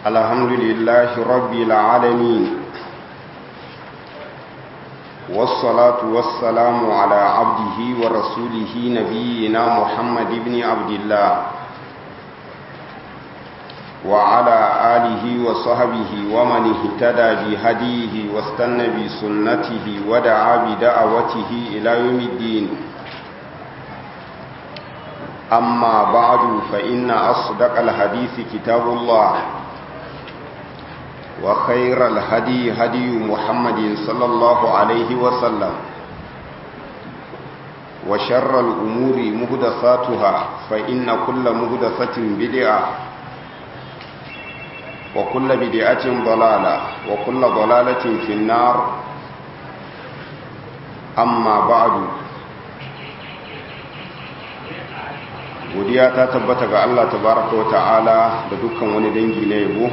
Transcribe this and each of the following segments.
الحمد لله رب العالمين والصلاة والسلام على عبده ورسوله نبينا محمد بن عبد الله وعلى آله وصحبه ومن اهتدى بهديه واستنى بسنته ودعا بدعوته إلى يوم الدين أما بعد فإن أصدق الحديث كتاب الله وخير الهدي هدي محمد صلى الله عليه وسلم وشر الأمور مهدساتها فإن كل مهدسة بدعة وكل بدعة ضلالة وكل ضلالة في النار أما بعد godiya ta tabbata ga Allah tabaraka wa ta'ala da dukkan wani dangi na yabo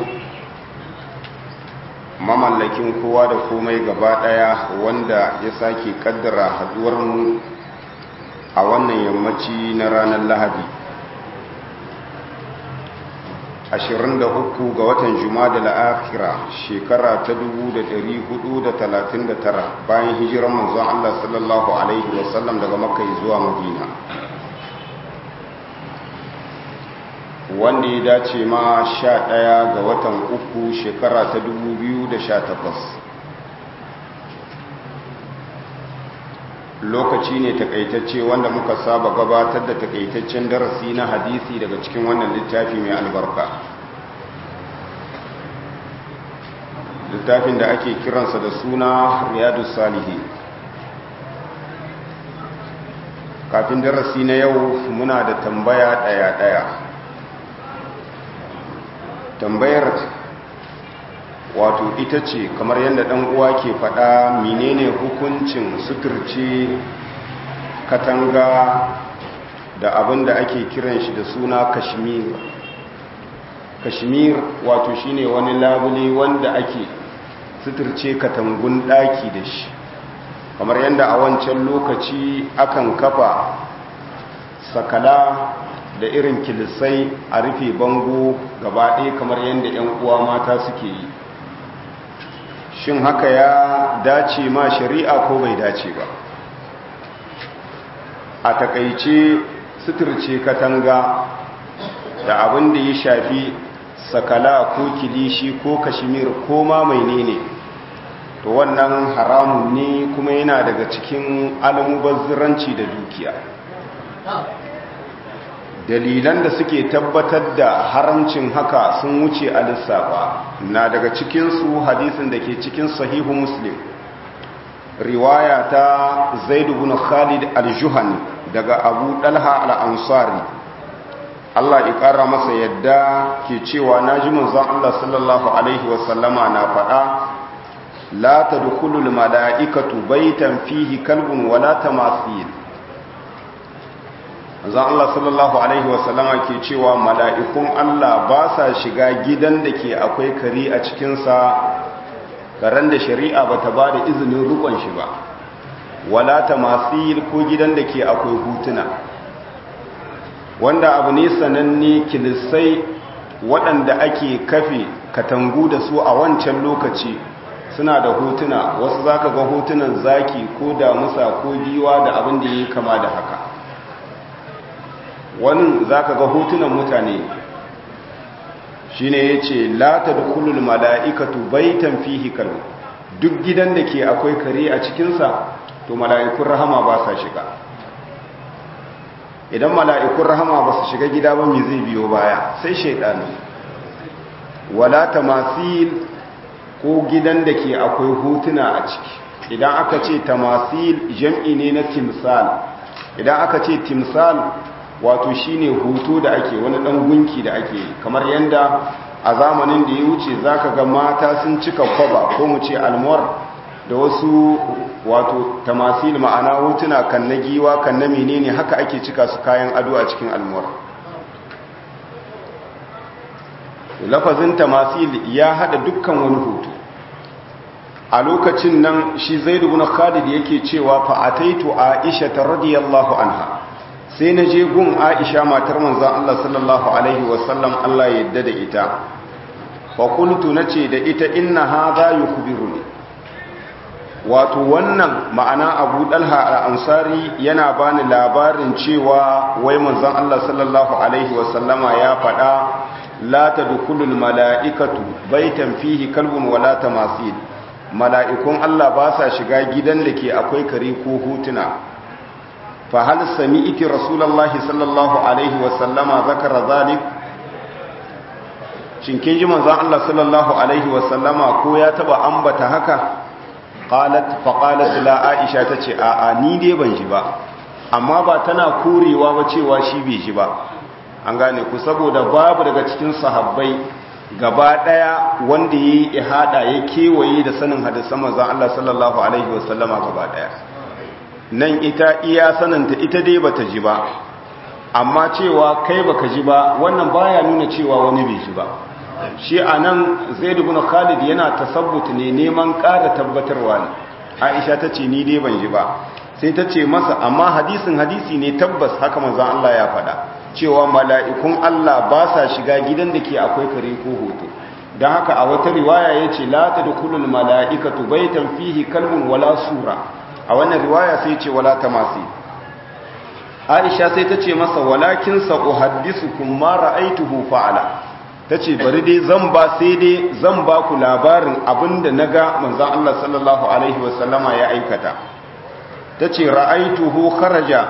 mamallakin kowa da komai gaba daya wanda ya sake kaddara haduwar mu a wannan yammaci na ranar lahadi 23 ga watan juma'a la'akira shekara ta 1439 bayan hijiran manzon Allah sallallahu alaihi wasallam daga makka zuwa madina wanda ya dace ma sha ɗaya ga watan uku shekara ta dubu biyu da sha takwas lokaci ne takaitacce wanda muka saba gabatar da takaitaccen darasi na hadisi daga cikin wannan littafi mai albarka littafin da ake kiransa da suna riyadu salihi kafin darasi na yau muna da tambaya ɗaya-ɗaya tambayar wato ita ce kamar yadda ɗan uwa ke faɗa menene hukuncin suturce katanga da abin da ake kiran shi da suna kashmir kashmir wato shine wani labule wanda ake suturce katangun ɗaki da shi kamar yadda a wancan lokaci akan kafa sakala da irin kilisai a rufe bango gaba ɗaya kamar yadda 'yan uwa mata suke yi shin haka ya dace ma shari'a ko bai dace ba a takaice suturce katanga da abin da ya shafi sakala ko kilishi ko kashimir ko ma mai ne to wannan haramun ne kuma yana daga cikin almubazziranci da dukiya dalilan da suke tabbatar da haramcin haka sun wuce a lissafa na daga cikinsu hadisin da ke cikin sahihu muslim riwaya ta zaidu bin khalid al-juhani daga abu dalha al-ansari Allah ya ƙara masa yadda ke cewa na ji manzon Allah sallallahu alaihi wasallama na faɗa la tadkhulul mala'ikatu baitan fihi kalbun wala tamathil zan Allah sallallahu Alaihi wasallama ke cewa mala'ikun Allah ba sa shiga gidan da ke akwai kari a cikinsa karen da shari'a ba ta ba da izinin rukon shi ba wala ta masu ko gidan da ke akwai hutuna wanda abu ne sananne kilisai waɗanda ake kafe katangu da su a wancan lokaci suna da hotuna wasu za ka ga hotunan zaki ko damusa ko giwa da abin da ya yi kama da haka wani za ka ga hotunan mutane shi ne ya ce lata da kulul mala'ikatu baitan fihi kalu duk gidan da ke akwai kare a cikinsa to mala'ikun rahama ba sa shiga idan mala'ikun rahama ba su shiga gida ba mai zai biyo baya sai shaidanu wala tamasil ko gidan da ke akwai hotuna a ciki idan aka ce tamasil jam'i ne na timsal idan aka ce timsal wato shine hoto da ake wani dan gunki da ake kamar yanda a zamanin da ya wuce zaka ga mata sun cika kwaba ko mu ce almor da wasu wato tamasil ma'ana hotuna kan na giwa kan na menene haka ake cika su kayan ado a cikin almor lafazin tamasil ya hada dukkan wani hoto a lokacin nan shi zaidu bin khalid yake cewa fa ataitu aisha radiyallahu anha sai na je gun aisha matar manzan Allah sallallahu Alaihi wasallam Allah yadda da ita faƙultu na ce da ita inna ha za yi kubiru ne wato wannan ma'ana abu ɗalha al'ansari yana bani labarin cewa wai manzan Allah sallallahu Alaihi wasallama ya faɗa la ta dukulul mala'ikatu baitan fihi kalbun wala ta masu mala'ikun Allah ba sa shiga gidan da ke akwai kare ko hutuna fa hal sami iti rasulallah sallallahu Alaihi wasallama zakara zalik shinkin ji manzan Allah sallallahu Alaihi wasallama ko ya taba ambata haka qalat fa qalat la aisha tace a a ni dai ban ji ba amma ba tana korewa ba cewa shi bai ji ba an gane ku saboda babu daga cikin sahabbai gaba daya wanda yayi ihada ya kewaye da sanin hadisan manzon Allah sallallahu alaihi wasallama gaba daya nan ita iya sananta ita dai bata ji ba amma cewa kai baka ji ba wannan baya nuna cewa wani bai ji ba shi a nan zai ibn khalid yana tasabbut ne neman ƙara tabbatarwa ne aisha ta ce ni dai ban ji ba sai ta ce masa amma hadisin hadisi ne tabbas haka manzon Allah ya faɗa cewa mala'ikun Allah ba sa shiga gidan da ke akwai kare ko hoto don haka a wata riwaya ya ce la ta dukulul mala'ikatu baitan fihi kalbun wala sura a wannan riwaya sai ce wala tamasi aisha sai ta ce masa walakin sa uhaddisukum ma ra'aituhu fa'ala ta ce bari dai zan ba sai dai zan ba ku labarin abinda na ga manzan Allah sallallahu Alaihi wasallama ya aikata ta ce ra'aituhu kharaja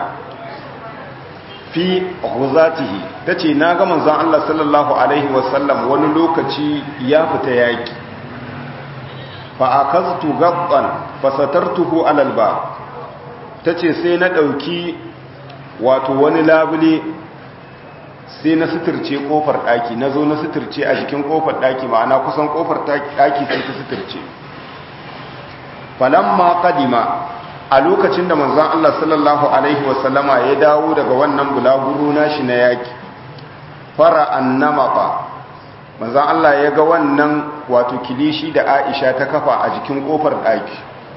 fi huzatihi ta ce na ga manzan Allah sallallahu Alaihi wasallam wani lokaci ya fita yaƙi fa'akaztu gabban fasatartuhu alalba ta ce sai na ɗauki wato wani labule sai na suturce kofar daki na zo na suturce a jikin kofar daki ma'ana kusan kofar daki sai ta suturce falamma kadima a lokacin da manzon Allah sallallahu alaihi wasallama ya dawo daga wannan bulaguro nashi na yaki fara annamaka manzon Allah ya ga wannan wato kilishi da Aisha ta kafa a jikin kofar daki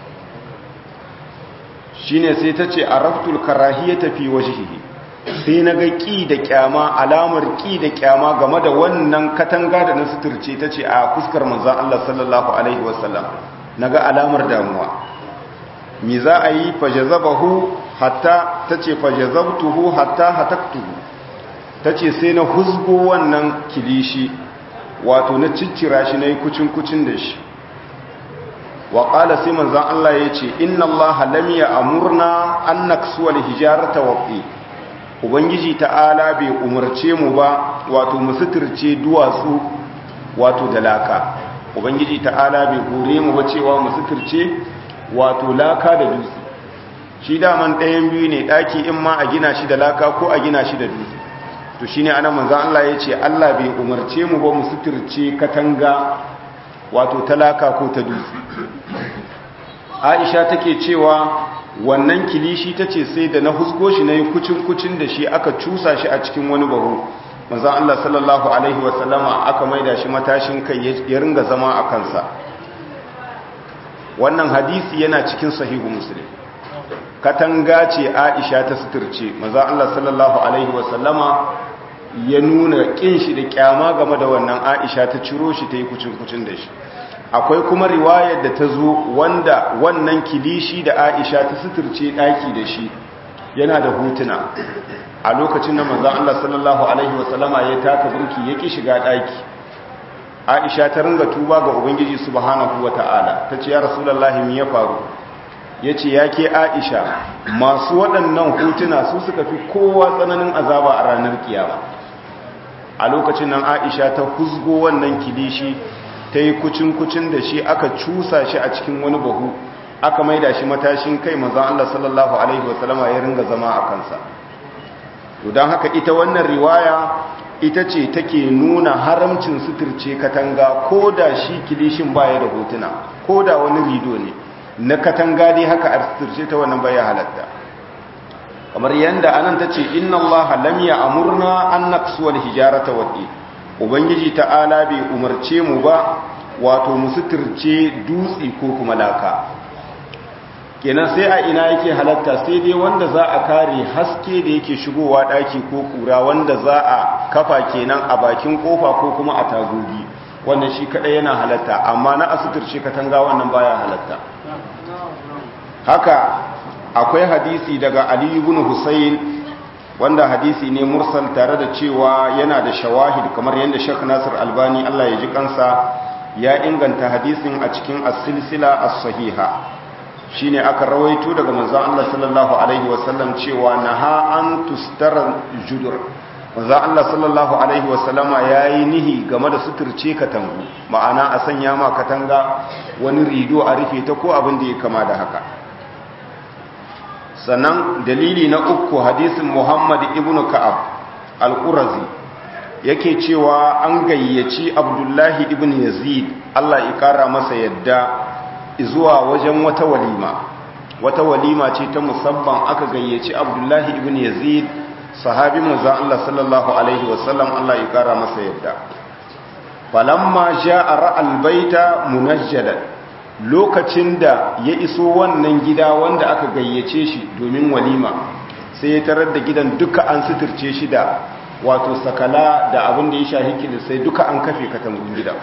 shine sai ta ce araftul karahiyata fi wajhihi sai na ga ƙi da ƙyama alamar ƙi da ƙyama game da wannan katanga da na suturce ta ce a fuskar manzan Allah sallallahu Alaihi wasallam na ga alamar damuwa mi za a yi fajazabahu hatta ta ce fajazabtuhu hatta hataktuhu ta ce sai na huzgo wannan kilishi wato na ciccira shi na yi kucin-kucin da shi wa ƙala sai manzan Allah ya ce inna Allah lam amurna an naksuwal hijarata waƙi ubangiji ta'ala bai umarce mu ba wato mu suturce duwatsu wato da laka ubangiji ta'ala bai hore mu ba cewa mu suturce wato laka da dutse shi daman ɗayan biyu ne ɗaki in ma a gina shi da laka ko a gina shi da dutse to shine ana manzan Allah ya ce Allah bai umarce mu ba mu suturce katanga wato ta laka ko ta dutse Aisha take cewa wannan kilishi ta ce sai da na husgo shi na yi kucin-kucin da shi aka cusa shi a cikin wani bahu maza Allah sallallahu Alaihi wasallama aka maida shi matashin kai ya ringa zama a kansa wannan hadisi yana cikin sahihu musulun katanga ce aisha ta suturce maza Allah sallallahu Alaihi wasallama ya nuna kin shi da kyama game da wannan aisha ta ciro shi ta yi kucin-kucin da shi akwai kuma riwayar da ta zo wanda wannan kilishi da aisha ta suturce daki da shi yana da hutuna a lokacin da manzon Allah sallallahu alaihi wasallama ya taka burki yake shiga daki aisha ta ringa tuba ga ubangiji subhanahu wataala tace ya rasulullahi me ya faru yace yake aisha masu waɗannan hutuna su suka fi kowa tsananin azaba a ranar kiyama a lokacin nan aisha ta huzgo wannan kilishi ta yi kucin-kucin da shi aka cusa shi a cikin wani bahu aka maida shi matashin kai maza Allah sallallahu Alaihi wasallama ya ringa zama a kansa don haka ita wannan riwaya ita ce take nuna haramcin suturce katanga ko da shi kilishin baya da hotuna ko da wani rido ne na katanga dai haka a suturce ta wannan baya halatta kamar yadda anan ta ce inna Allah lam ya amurna an naqsuwal hijarata wad'i ubangiji ta'ala bai umarce mu ba wato mu suturce dutse ko kuma laka kenan sai a ina yake halatta sai dai wanda za a kare haske da yake shigowa daki ko kura wanda za a kafa kenan a bakin kofa ko kuma a tagogi wannan shi kadai yana halatta amma na asuturce katanga wannan baya halatta haka akwai hadisi daga Ali ibn Husayn wanda hadisi ne mursal tare da cewa yana da shawahid kamar yadda Sheikh Nasir Albani Allah ya ji kansa ya inganta hadisin a cikin as-silsila as-sahiha shine aka rawaito daga manzon Allah sallallahu alaihi wasallam cewa naha an tustara judur manzon Allah sallallahu alaihi wasallama yayi nihi game da suturce katangu ma'ana a sanya ma katanga wani rido a rufe ta ko abin da ya kama da haka sannan dalili na uku hadisin Muhammad ibn Ka'ab al-Qurazi yake cewa an gayyaci Abdullahi ibn Yazid Allah ya kara masa yadda zuwa wajen wata walima wata walima ce ta musamman aka gayyaci Abdullahi ibn Yazid sahabi manzo Allah sallallahu alaihi wasallam Allah ya kara masa yadda falamma ja'a ra'al baita munajjadan lokacin da ya iso wannan gida wanda aka gayyace shi domin walima sai ya tarar da gidan duka an suturce shi da wato sakala da abin da ya shahi sai duka an kafe katangun gidan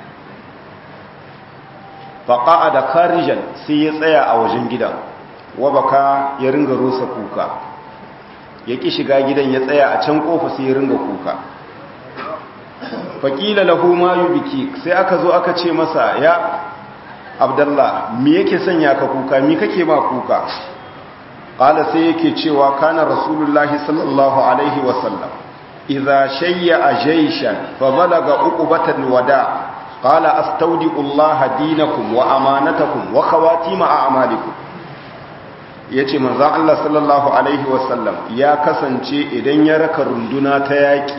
faƙa'a da karijan sai ya tsaya a wajen gidan wabaka ya ringa rusa kuka ya ƙi shiga gidan ya tsaya a can ƙofa sai ya ringa kuka faƙila lahu ma yi biki sai aka zo aka ce masa ya abdallah mi yake sanya ka kuka mi kake ma kuka ƙala sai yake cewa kana rasulullahi sallallahu alaihi wasallam idza shayya a jaishan fa balaga uqubatan wada qala astawdi'u allaha dinakum wa amanatakum wa khawatim a'malikum yace manzon Allah sallallahu alaihi wasallam ya kasance idan ya raka runduna ta yaki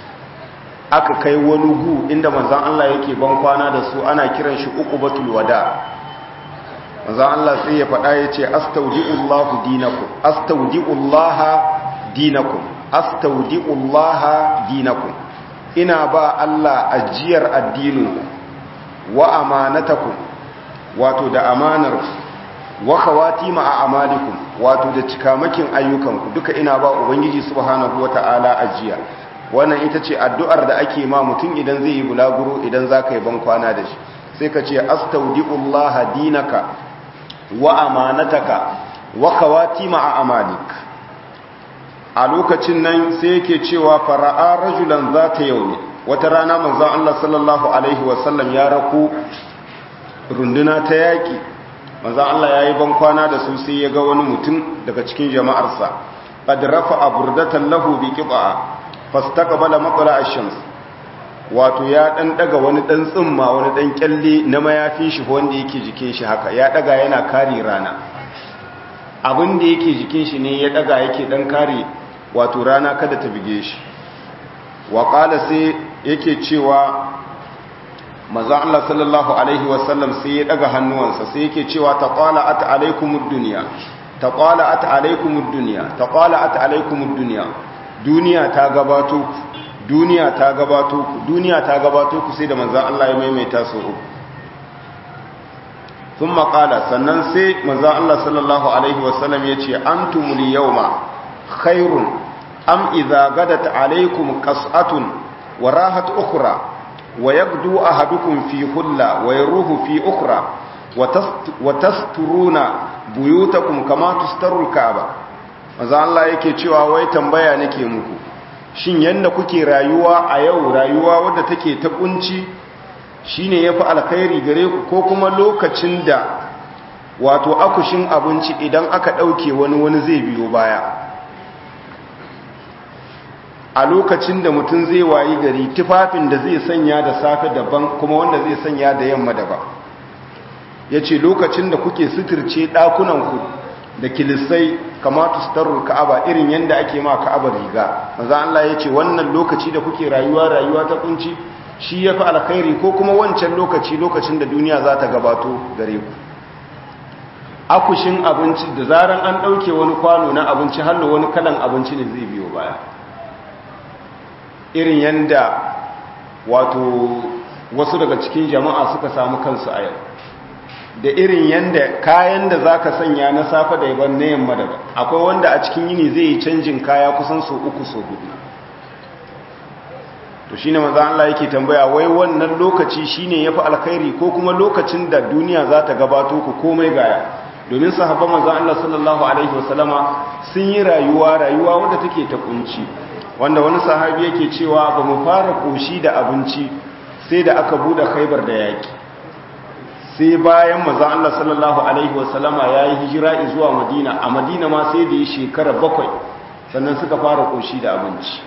aka kai wani gu inda manzan Allah yake ban kwana da su ana kiran shi uqubatul wada manzan Allah sai ya faɗa ya ce astaudi'ullahu dinakum astaudi'ullaha dinakum astaudi'ullaha dinakum ina ba Allah ajiyar addinin wa amanatakum wato da amanar wa khawatima a amalikum wato da cikamakin ayyukanku duka ina ba ubangiji subhanahu wata'ala ajiya wannan ita ce addu'ar da ake ma mutum idan zai yi bulaguro idan za ka yi ban kwana da shi sai ka ce astaudi'ullaha dinaka wa amanataka wa kawati ma'a amalik a lokacin nan sai yake cewa fara'a rajulan za ta yau ne wata rana manzan Allah sallallahu Alaihi wasallam ya raku runduna ta yaƙi manzan Allah ya yi ban kwana da su sai ya ga wani mutum daga cikin jama'arsa ƙadrafa a burdatan lahu bi ƙiɓa fastaqbala matla ash-shams wato ya dan daga wani dan tsimma wani dan kyalle na mayafin shi wanda yake jikin shi haka ya daga yana kare rana abin da yake jikin shi ne ya daga yake dan kare wato rana kada ta bige shi wa qala sai yake cewa manzo Allah sallallahu alaihi wasallam sai ya daga hannuwansa sai yake cewa taqala'at alaykumud dunya taqala'at alaykumud dunya taqala'at alaykumud dunya duniya ta gabato ku duniya ta gabato ku duniya ta gabato ku sai da manzan Allah ya maimaita su uku sun maƙala sannan sai manzan Allah sallallahu Alaihi wasallam ya ce an tumuli yau ma khairun am iza gadat alaikum kas'atun wa rahat ukura wa yagdu ahadukum fi hulla wa yaruhu fi ukura wa tasturuna buyutakum kama tustarul ka'aba maza Allah yake cewa wai tambaya nake muku shin yanda kuke rayuwa a yau rayuwa wadda take ta kunci shine yafi alkhairi gare ku ko kuma lokacin da wato akushin abinci idan aka dauke wani wani zai biyo baya a lokacin da mutum zai wayi gari tufafin da zai sanya da safe daban kuma wanda zai sanya da yamma daban yace lokacin da kuke suturce dakunan ku da kilisai kamata su tarur ka'aba irin yadda ake ma ka'aba riga maza Allah ya ce wannan lokaci da kuke rayuwa rayuwa ta kunci shi ya fi alkhairi ko kuma wancan lokaci lokacin da duniya za ta gabato gare ku akushin abinci da zaran an ɗauke wani kwano na abinci hallo wani kalan abinci ne zai biyo baya irin yadda wato wasu daga cikin jama'a suka samu kansu a yau da irin yanda kayan da za ka sanya na safa da yaban na yamma daban akwai wanda a cikin yini zai yi canjin kaya kusan so uku so hudu to shine manzo Allah yake tambaya wai wannan lokaci shine yafi alkhairi ko kuma lokacin da duniya za ta gabato ku komai gaya domin sahabban manzo Allah sallallahu alaihi wasallama sun yi rayuwa rayuwa wanda take ta kunci wanda wani sahabi yake cewa ba mu fara koshi da abinci sai da aka bude Khaibar da yaki sai bayan manzo Allah sallallahu alaihi wasallama yayi hijira zuwa Madina a Madina ma sai da yi shekara bakwai sannan suka fara koshi da abinci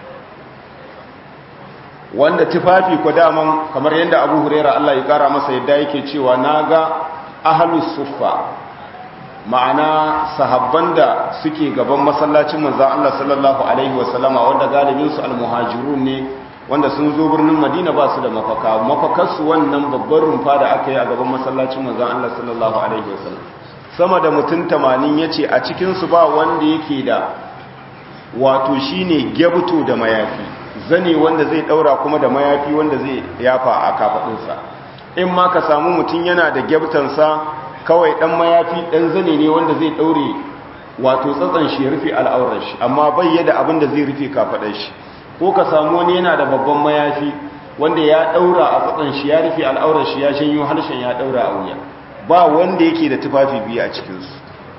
wanda tufafi ko daman kamar yadda Abu Huraira Allah ya kara masa yadda yake cewa naga ahlus suffa ma'ana sahabban da suke gaban masallacin manzon Allah sallallahu alaihi wasallama wanda galibin su almuhajirun ne wanda sun zo birnin Madina ba su da mafaka mafakar su wannan babbar rumfa da aka yi a gaban masallacin manzon Allah sallallahu alaihi wasallam sama da mutum 80 yace a cikin su ba wanda yake da wato shine gebto da mayafi zane wanda zai daura kuma da mayafi wanda zai yafa a kafadinsa in ma ka samu mutum yana da gyabtansa kawai dan mayafi dan zane ne wanda zai daure wato tsatsan shi rufe al'aurar shi amma bai yada abin da zai rufe kafadar shi ko ka samu wani yana da babban mayafi wanda ya daura a tsatsan shi ya rufe al'aurar shi ya shanyo harshen ya daura a wuya ba wanda yake da tufafi biyu a cikin su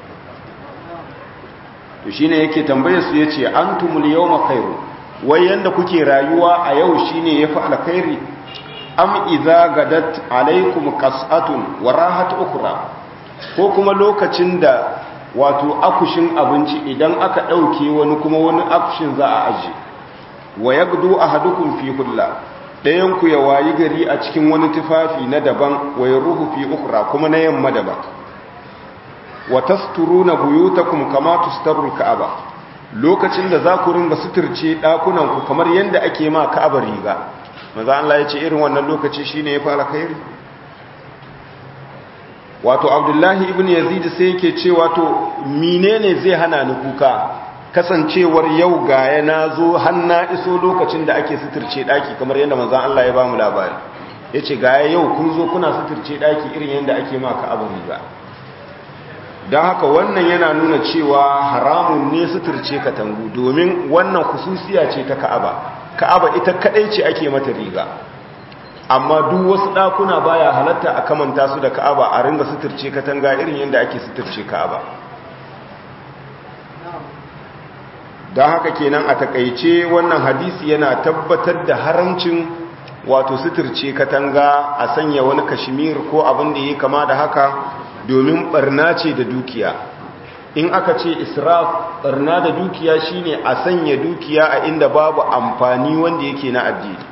to shine yake tambaye su yace antumul yawma khairu wai yanda kuke rayuwa a yau shine yafi alkhairi am idza gadat alaikum qas'atun wa rahat ukhra ko kuma lokacin da wato akushin abinci idan aka dauke wani kuma wani akushin za a aje wa yagdu ahadukum fi hulla dayan ku ya wayi gari a cikin wani tufafi na daban wa yaruhu fi ukhra kuma na yamma daban wa tasturuna buyutakum kama tustarul ka'aba lokacin da za ku ringa suturce dakunan ku kamar yanda ake ma ka'aba riga maza Allah ya ce irin wannan lokaci shine ya fara khairi wato Abdullahi ibn Yazid sai yake ce wato menene zai hana ni kuka kasancewar yau gaya nazo har na iso lokacin da ake suturce daki kamar yanda manzon Allah ya ba mu labari yace gaya yau kun zo kuna suturce daki irin yanda ake ma ka'aba riga don haka wannan yana nuna cewa haramun ne suturce katangu domin wannan kususiya ce ta ka'aba ka'aba ita kadai ce ake mata riga amma duk wasu ɗakuna baya halatta a kamanta su da ka'aba a ringa suturce katanga irin yadda ake suturce ka'aba don haka kenan a takaice wannan hadisi yana tabbatar da haramcin wato suturce katanga a sanya wani kashimir ko abin da ya kama da haka domin barna ce da dukiya in aka ce israf barna da dukiya shine a sanya dukiya a inda babu amfani wanda yake na addini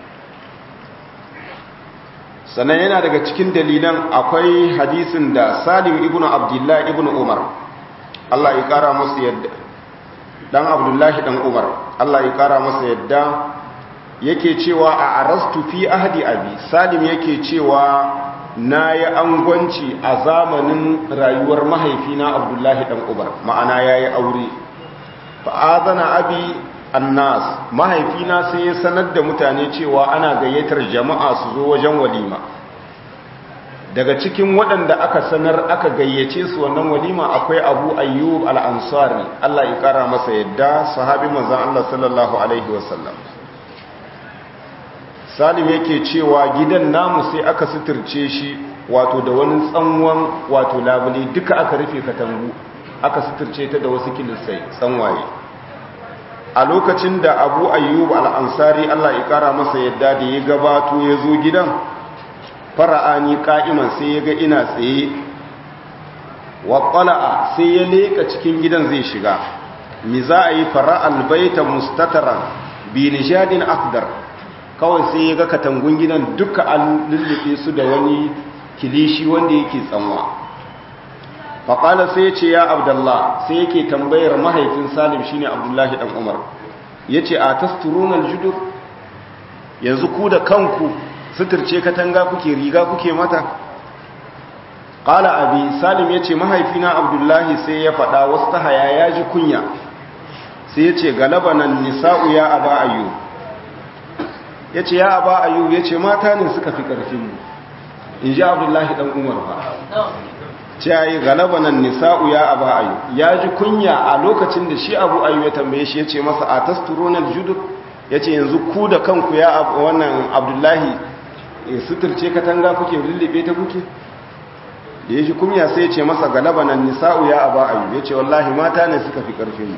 sannan yana daga cikin dalilan akwai hadisin da salim ibn abdullahi ibn umar Allah ya kara masa yadda dan abdullahi dan umar Allah ya kara masa yadda yake cewa a arastu fi ahdi abi salim yake cewa na yi angwanci a zamanin rayuwar mahaifina abdullahi dan ubar ma'ana ya yi aure fa'azana abi annas mahaifina sai ya sanar da mutane cewa ana gayyatar jama'a su zo wajen walima daga cikin waɗanda aka sanar aka gayyace su wannan walima akwai abu ayyub al'ansari allah ya ƙara masa yadda sahabi manzan allah sallallahu alaihi wasallam salim yake cewa gidan namu sai aka suturce shi wato da wani tsanwan wato labule duka aka rufe katangu aka suturce ta da wasu kilisai tsanwaye a lokacin da abu ayyub al'ansari allah ya kara masa yadda da ya gabato ya zo gidan fara'ani ka'iman sai ya ga ina tsaye wa ƙwala'a sai ya leƙa cikin gidan zai shiga mi za a yi fara'al baita mustataran bi nishadin akdar kawai sai ya ga katangun gidan duka an lullube su da wani kilishi wanda yake tsanwa faƙala sai ya ce ya abdallah sai yake tambayar mahaifin salim shine abdullahi ɗan umar ya ce a tasturunan judur yanzu ku da kanku suturce katanga kuke riga kuke mata ƙala abi salim ya ce mahaifina abdullahi sai ya faɗa wasu ta haya ya ji kunya sai ya ce galabanan nisa'u ya aba ayyub ya ce ya aba ayyub ya ce mata ne suka fi ƙarfinmu in ji abdullahi ɗan umar ba ce ya yi galabanan nisa'u ya aba ayyub ya ji kunya a lokacin da shi abu ayyub ya tambaye shi ya ce masa a tasturonar judur ya ce yanzu ku da kanku ya wannan abdullahi suturce katanga kuke lullube ta kuke da ya shi kumya sai ce masa galaba nan nisa'u ya aba ayu ya ce wallahi mata ne suka fi ƙarfin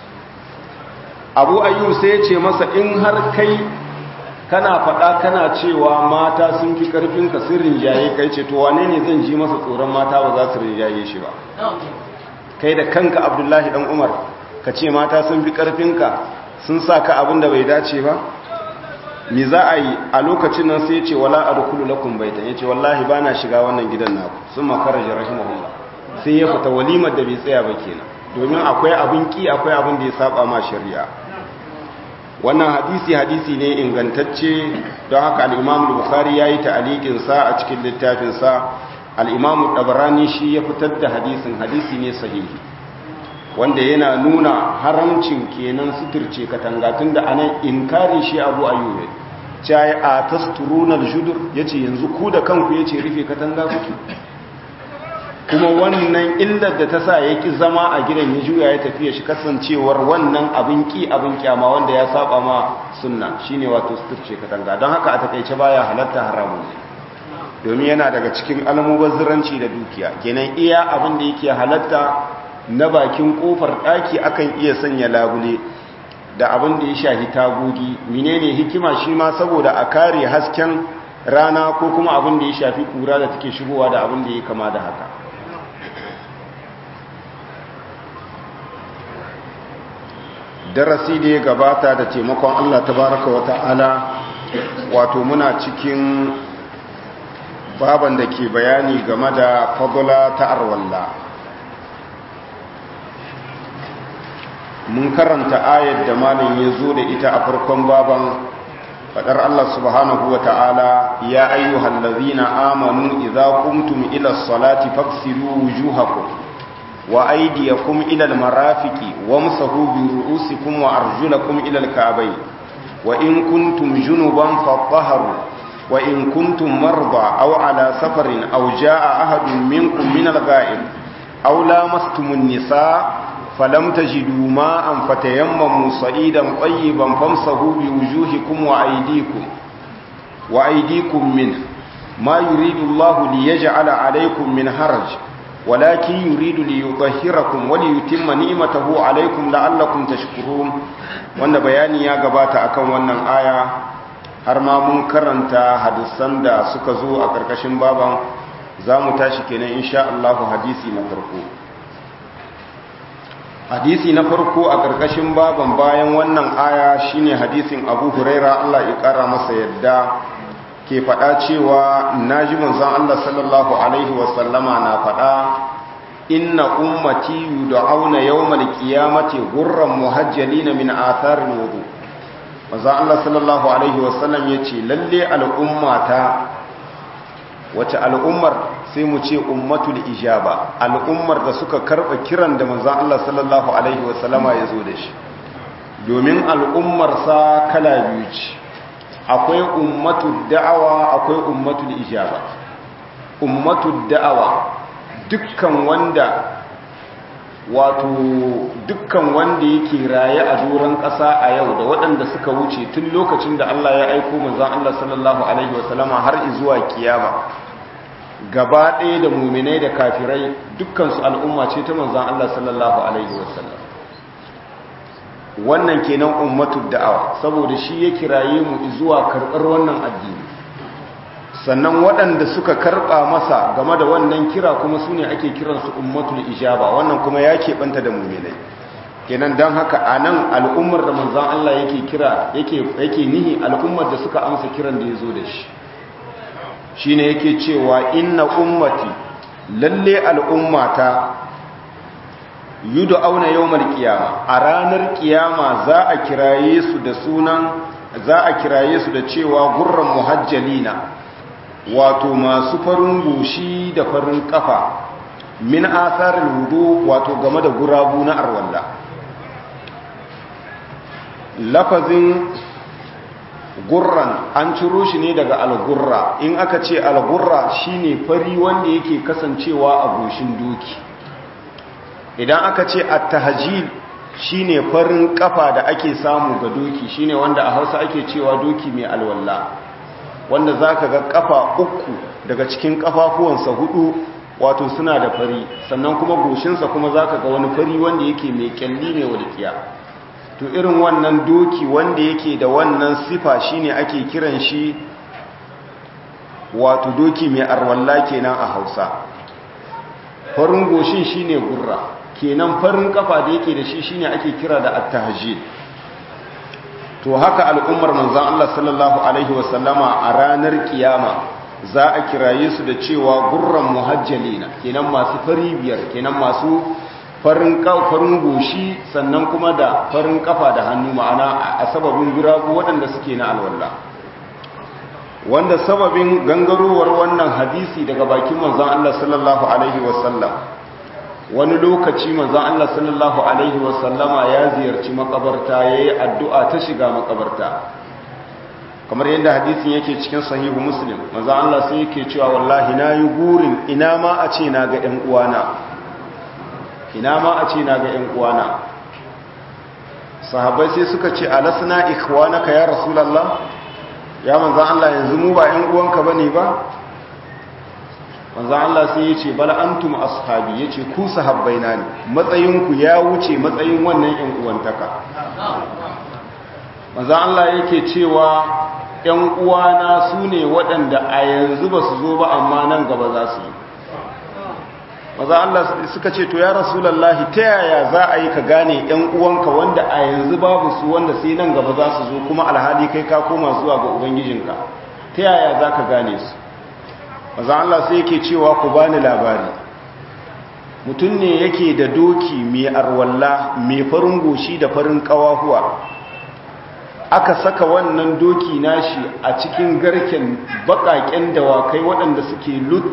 abu ayu sai ya ce masa in har kai kana faɗa kana cewa mata sun fi ƙarfinka sun rinjaye kai ce to wane ne zan ji masa tsoron mata ba za su rinjaye shi ba kai da kanka abdullahi dan umar ka ce mata sun fi ƙarfinka sun sa ka abin da bai dace ba mi za a yi a lokacin nan sai ce wala a rukulu lakun baitan ya ce wallahi ba na shiga wannan gidan naku sun makarar rahimahullah sai ya fita walimar da bai tsaya ba kenan domin akwai abin ki akwai abin da ya saba ma shari'a wannan hadisi hadisi ne ingantacce don haka al-imam bukhari yayi ta'liqin sa a cikin littafin sa al-imam tabarani shi ya fitar da hadisin hadisi ne sahihi wanda yana nuna haramcin kenan suturce katanga tunda anan inkari shi abu ayyube cai a tasturuna al-judur yace yanzu ku da kanku yace rufe katanga kuke kuma wannan illar da ta sa yaki zama a gidan ya juya ya tafiya shi kasancewar wannan abin ki abin kyama wanda ya saba ma sunna shine wato suturce katanga don haka a takeice baya halatta haramun domin yana daga cikin almubazziranci da dukiya kenan iya abin da yake halatta na bakin kofar daki akan iya sanya labule da abin da ya shahi tagogi menene hikima shi ma saboda a kare hasken rana ko kuma abin da ya shafi kura da take shigowa da abin da ya kama da haka darasi da ya gabata da taimakon Allah tabaraka wa ta'ala wato muna cikin baban da ke bayani game da fadula ta arwalla mun karanta ayar da malin ya zo da ita a farkon baban fadar Allah subhanahu wa ta'ala ya ayyuhal ladzina amanu idza qumtum ila salati faghsilu wujuhakum wa aydiyakum ila almarafiqi wamsahu bi ru'usikum wa arjulakum ila alka'bayn wa in kuntum junuban fatahharu wa in kuntum marda aw ala safarin aw jaa ahadun minkum min algha'ib aw lamastumun nisaa فلم تجدوا ماء فتيمموا صعيدا طيبا فامسحوا بوجوهكم وأيديكم وأيديكم منه ما يريد الله ليجعل عليكم من حرج ولكن يريد ليطهركم وليتم نعمته عليكم لعلكم تشكرون wanda bayani ya gabata akan wannan aya har ma mun karanta hadisan da suka zo a ƙarƙashin baban za mu tashi kenan insha Allah hadisi na farko hadisi na farko a ƙarƙashin baban bayan wannan aya shine hadisin abu huraira allah ya ƙara masa yadda ke faɗa cewa na ji manzan allah sallallahu alaihi wasallama na faɗa inna ummati yud'auna yawmal qiyamati gurran muhajjalina min atharin wudu manzan allah sallallahu alaihi wasallam yace lalle al'ummata wace al'ummar sai mu ce ummatul ijaba al'ummar da suka karba kiran da manzon Allah sallallahu alaihi wasallama ya zo da shi domin al'ummar sa kala biyu ce akwai ummatul da'awa akwai ummatul ijaba ummatul da'awa dukkan wanda wato dukkan wanda yake raye a doron ƙasa a yau da waɗanda suka wuce tun lokacin da Allah ya aiko manzon Allah sallallahu alaihi wasallama har zuwa kiyama gaba ɗaya da muminai da kafirai dukkansu al'umma ce ta manzan Allah sallallahu Alaihi wasallam wannan kenan ummatu da'awa saboda shi ya kiraye mu zuwa karɓar wannan addini sannan waɗanda suka karɓa masa game da wannan kira kuma su ne ake kiransu ummatul ijaba wannan kuma ya keɓanta da muminai kenan don haka a nan al'ummar da manzan Allah yake kira yake nihi al'ummar da suka amsa kiran da ya zo da shi shine yake cewa inna ummati lalle al'ummata auna yawmal qiyama a ranar kiyama za a kiraye su da sunan za a kiraye su da cewa gurran muhajjalina wato masu farin goshi da farin kafa min atharil wudu wato game da gurabu na arwalla lafazin gurran an ciro shi ne daga algurra in aka ce algurra shine fari wanda yake kasancewa a goshin doki idan aka ce at-tahjil shine farin kafa da ake samu ga doki shine wanda a Hausa ake cewa doki mai alwalla wanda zaka ga kafa uku daga cikin kafafuwansa hudu wato suna da fari sannan kuma goshinsa kuma zaka ga wani fari wanda yake mai kyalli mai walƙiya to irin wannan doki wanda yake da wannan sifa shine ake kiran shi wato doki mai arwalla kenan a Hausa farin goshin shine gurra kenan farin kafa da yake da shi shine ake kira da at-tahjid to haka al'ummar manzon Allah sallallahu alaihi wasallama a ranar kiyama za a kiraye su da cewa gurran muhajjalina kenan masu fari biyar kenan masu farin farin goshi sannan kuma da farin kafa da hannu ma'ana a sababin guragu waɗanda suke na alwala wanda sababin gangarowar wannan hadisi daga bakin manzon Allah sallallahu alaihi wasallam wani lokaci manzon Allah sallallahu alaihi wasallama ya ziyarci makabarta yayi addu'a ta shiga makabarta kamar yadda hadisin yake cikin sahihu muslim manzon Allah sai yake cewa wallahi nayi gurin ina ma a ce na ga ɗan uwana ina ma a ce na ga ɗan uwana sahabbai sai suka ce alasna ikhwanaka ya rasulullah ya manzon Allah yanzu mu ba ɗan uwanka bane ba manzo Allah sai ya ce bal antum ashabi yace ku sahabbaina ne matsayinku ya wuce matsayin wannan ƴan uwantaka manzo Allah yake cewa ƴan uwana sune waɗanda a yanzu ba su zo ba amma nan gaba za su yi manzo Allah suka ce to ya rasulullahi ta yaya za a yi ka gane ƴan uwanka wanda a yanzu babu su wanda sai nan gaba za su zo kuma alhali kai ka koma zuwa ga ubangijinka ta yaya za ka gane su maza Allah sai yake cewa ku bani labari mutum ne yake da doki mai arwalla mai farin goshi da farin kawahuwa aka saka wannan doki nashi a cikin garken bakaken dawakai waɗanda suke lut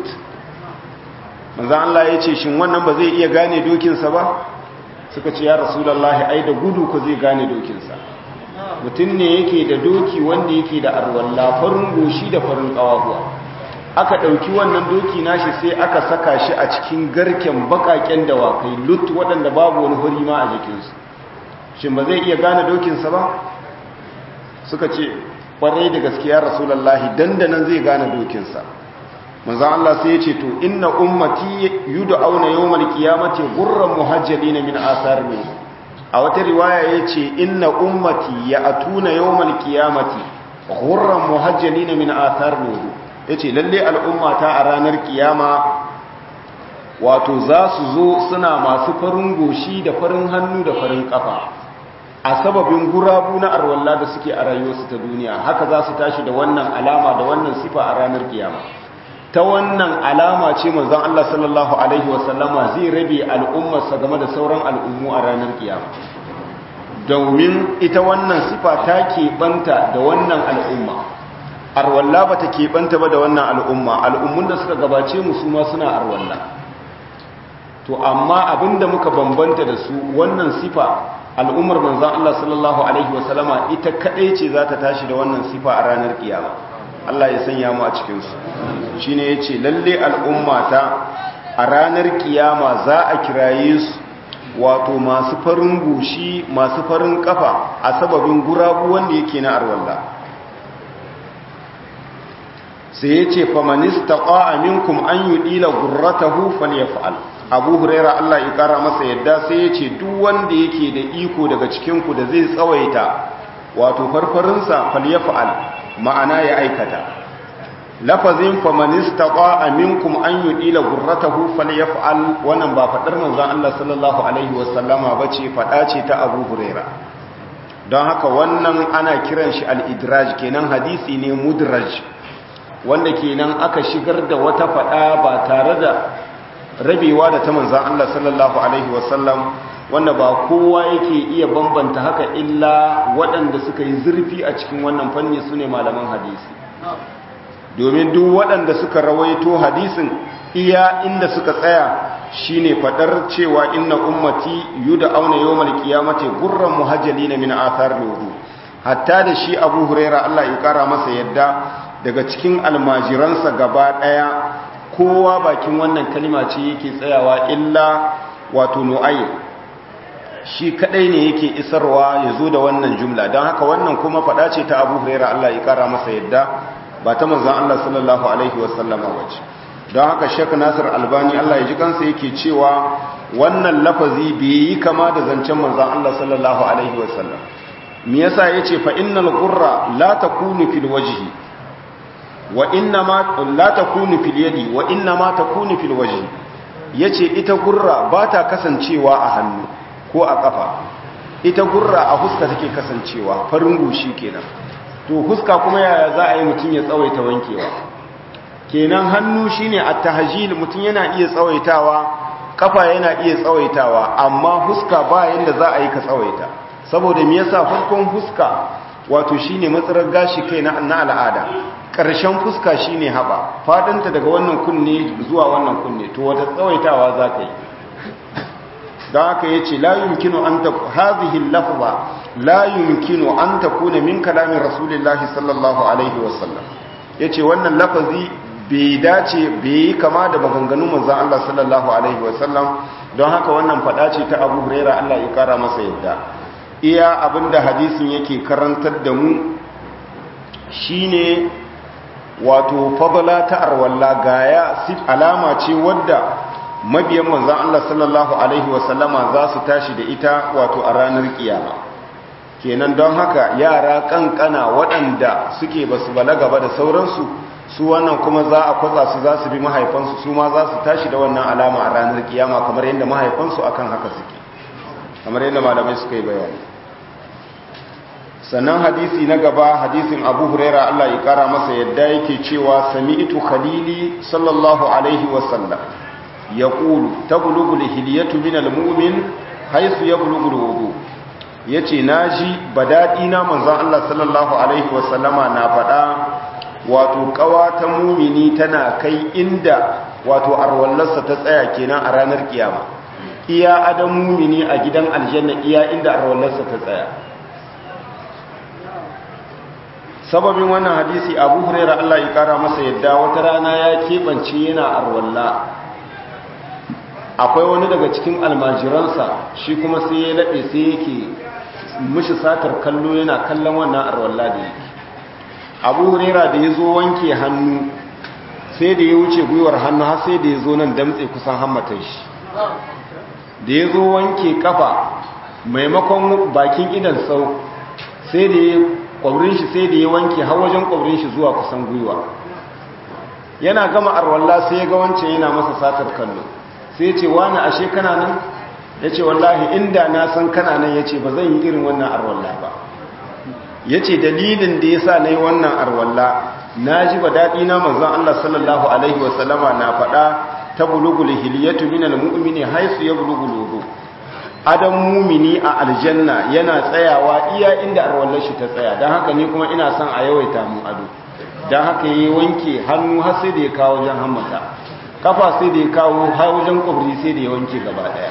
maza Allah ya ce shin wannan ba zai iya gane dokinsa ba suka ce ya rasulallahi ai da gudu ku zai gane dokinsa mutum ne yake da doki wanda yake da arwalla farin goshi da farin kawahuwa aka ɗauki wannan doki nashi sai aka saka shi a cikin garken bakaken dawakai lut waɗanda babu wani huri ma a jikinsu shin ba zai iya gane dokinsa ba suka ce ƙwarai da gaskiya rasulallahi dandanan zai gane dokinsa manzan Allah sai ya ce to inna ummati yudu auna yawmal qiyamati gurran muhajjalin min asar ne a wata riwaya yace inna ummati ya atuna yawmal qiyamati gurran muhajjalin min asar ne ya ce lalle al'ummata a ranar kiyama wato za su zo suna masu farin goshi da farin hannu da farin kafa a sababin gurabu na arwalla da suke a rayuwarsu ta duniya haka za su tashi da wannan alama da wannan sifa a ranar kiyama ta wannan alama ce manzon Allah sallallahu alaihi wasallama zai rabe al'ummarsa game da sauran al'ummu a ranar kiyama domin ita wannan sifa ta keɓanta da wannan al'umma arwalla ba ta keɓanta ba da wannan al'umma al'ummun da suka gabace mu su ma suna arwalla to amma abinda muka bambanta da su wannan sifa al'ummar manzan Allah sallallahu Alaihi wasallama ita kaɗai ce za ta tashi da wannan sifa a ranar kiyama Allah ya sanya mu a cikinsu shi ne ya ce lalle al'ummata a ranar kiyama za a kiraye su wato masu farin goshi masu farin kafa a sababin gurabu wanda yake na arwalla sai ya ce famanista aminkum an yi ɗila gurratahu falyafa'al abu huraira Allah ya kara masa yadda sai ya ce duk wanda yake da iko daga cikinku da zai tsawaita wato farfarinsa falyafa'al ma'ana ya aikata lafazin famanista aminkum an yi ɗila gurratahu falyafa'al wannan ba faɗar manzan Allah sallallahu alaihi wasallama ba ce faɗa ce ta abu huraira don haka wannan ana kiran shi al-idraj kenan hadisi ne mudraj wanda kenan aka shigar da wata fada ba tare da rabewa da ta manzan Allah sallallahu alaihi wasallam wanda ba kowa yake iya bambanta haka illa waɗanda suka yi zurfi a cikin wannan fanni su ne malaman hadisi domin duk waɗanda suka rawaito hadisin iya inda suka tsaya shine fadar cewa inna ummati yuda auna yawmal qiyamati gurran muhajjalina min athar wudu hatta da shi Abu Huraira Allah ya kara masa yadda daga cikin almajiransa gaba ɗaya kowa bakin wannan kalima ce yake tsayawa illa wato nu'ayi shi kadai ne yake isarwa ya zo da wannan jumla don haka wannan kuma faɗa ce ta abu huraira Allah ya kara masa yadda ba ta manzan Allah sallallahu alaihi wasallama wace don haka shek nasir albani Allah ya ji kansa yake cewa wannan lafazi bai yi kama da zancen manzan Allah sallallahu alaihi wasallam me yasa yace fa innal qurra la takunu fil wajhi wa inna ma la takunu fil yadi wa inna ma takunu fil wajhi yace ita gurra ba ta kasancewa a hannu ko a kafa ita gurra a huska take kasancewa farin gushi kenan to huska kuma yaya za a yi mutum ya tsawaita wankewa kenan hannu shine at-tahjil mutum yana iya tsawaitawa kafa yana iya tsawaitawa amma huska ba yanda za a yi ka tsawaita saboda me yasa farkon huska wato shine matsarar gashi kai na al'ada ƙarshen fuska shine haɓa faɗinta daga wannan kunne zuwa wannan kunne to wata tsawaitawa za ka yi don haka ya ce la yumkinu an ta hazihin lafza la yumkinu an ta kuna min kalamin rasulillahi sallallahu alaihi wasallam ya ce wannan lafazi bai dace bai yi kama da maganganun manzan Allah sallallahu alaihi wasallam don haka wannan faɗa ce ta abu huraira Allah ya kara masa yadda iya abinda hadisin yake karantar da mu shine wato fadala ta arwalla gaya alama ce wadda mabiyan manzan Allah sallallahu alaihi wasallama za su tashi da ita wato a ranar kiyama kenan don haka yara kankana waɗanda suke ba su balaga ba da sauransu su wannan kuma za a kwatsa su za su bi mahaifansu su ma za su tashi da wannan alama a ranar kiyama kamar yadda mahaifansu akan haka suke kamar yadda malamai suka yi bayani sannan hadisi na gaba hadisin abu huraira Allah ya kara masa yadda yake cewa sami'tu khalili sallallahu alaihi wasallam ya ƙulu ta bulugul hiliyatu min almumin haisu ya bulugul wudu ya ce na ji ba daɗi na manzan Allah sallallahu alaihi wasallama na faɗa wato ƙawa ta mumini tana kai inda wato arwallarsa ta tsaya kenan a ranar kiyama iya adam mumini a gidan aljanna iya inda arwallarsa ta tsaya sababin wannan hadisi abu huraira Allah ya kara masa yadda wata rana ya keɓance yana arwalla akwai wani daga cikin almajiransa shi kuma sai ya laɓe sai yake mishi satar kallo yana kallon wannan arwalla da yake abu huraira da ya zo wanke hannu sai da ya wuce gwiwar hannu har sai da ya zo nan damtse kusan hammatan shi da ya zo wanke kafa maimakon bakin idan sau sai da ya kwabrin shi sai da ya wanke har wajen kwabrin shi zuwa kusan gwiwa yana gama arwalla sai ya ga wancan yana masa satar kallo sai ce wani ashe kana nan ya ce wallahi inda na san kana nan ya ce ba zan yi irin wannan arwalla ba ya ce dalilin da ya sa na yi wannan arwalla na ji ba daɗi na manzan Allah sallallahu Alaihi wasallama na faɗa ta bulugul hiliyatu minal mu'mini haisu ya bulugul wudu adam mumini a aljanna yana tsayawa iya inda arwallar shi ta tsaya don haka ni kuma ina son a yawaita mu ado don haka ya wanke hannu har sai da ya kawo wajen hammata kafa sai da ya kawo har wajen kwabri sai da ya wanke gaba daya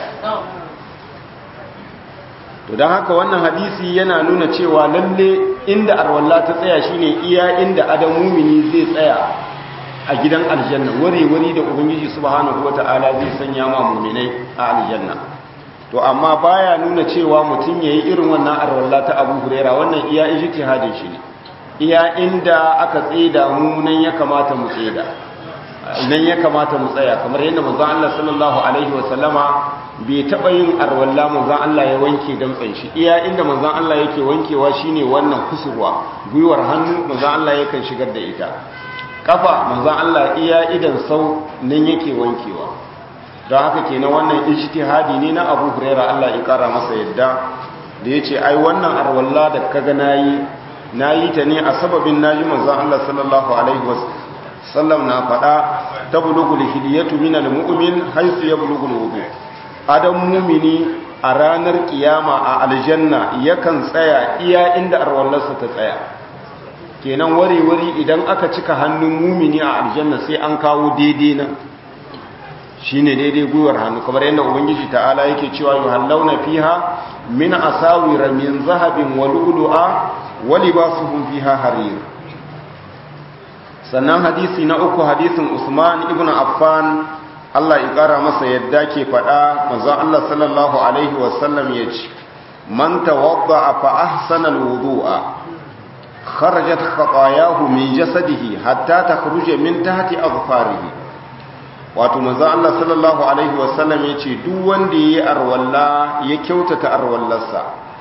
to don haka wannan hadisi yana nuna cewa lalle inda arwalla ta tsaya shine iya inda adam mumini zai tsaya a gidan aljanna wuri-wuri da ubangiji subhanahu wata'ala zai sanya ma muminai a aljanna to amma baya nuna cewa mutum yayi irin wannan arwalla ta Abu Huraira wannan iya ijtihadin shi ne iya inda aka tseda mu nan ya kamata mu tseda nan ya kamata mu tsaya kamar yadda manzon Allah sallallahu alaihi wa sallama bai taba yin arwalla manzon Allah ya wanke damtsan shi iya inda manzon Allah yake wankewa shine wannan kusurwa gwiwar hannu manzon Allah yakan shigar da ita kafa manzon Allah iya idan sau nan yake wankewa don haka kenan wannan ijtihadi ne na Abu Huraira Allah ya kara masa yadda da yace ai wannan arwalla da kaga nayi nayi ta ne a sababin naji manzon Allah sallallahu alaihi wasallam na fada tablugul hidiyatu minal mu'min haythu yablughul wudu adam mu'mini a ranar kiyama a aljanna yakan tsaya iya inda arwallarsa ta tsaya kenan wari-wari idan aka cika hannun mumini a aljanna sai an kawo daidai nan shine daidai gwiwar hannu kamar yadda ubangiji ta'ala yake cewa yuhallawna fiha min asawira min zahabin wa lu'lu'a wa libasuhum fiha harir sannan hadisi na uku hadisin Usman ibn Affan Allah ya ƙara masa yadda ke faɗa manzon Allah sallallahu alaihi wasallam ya ce man tawadda fa ahsana alwudu'a kharajat khatayahu min jasadihi hatta takhruja min tahti azfarihi wato manzon Allah sallallahu alaihi wasallam ya ce duk wanda yayi arwalla ya kyautata arwallarsa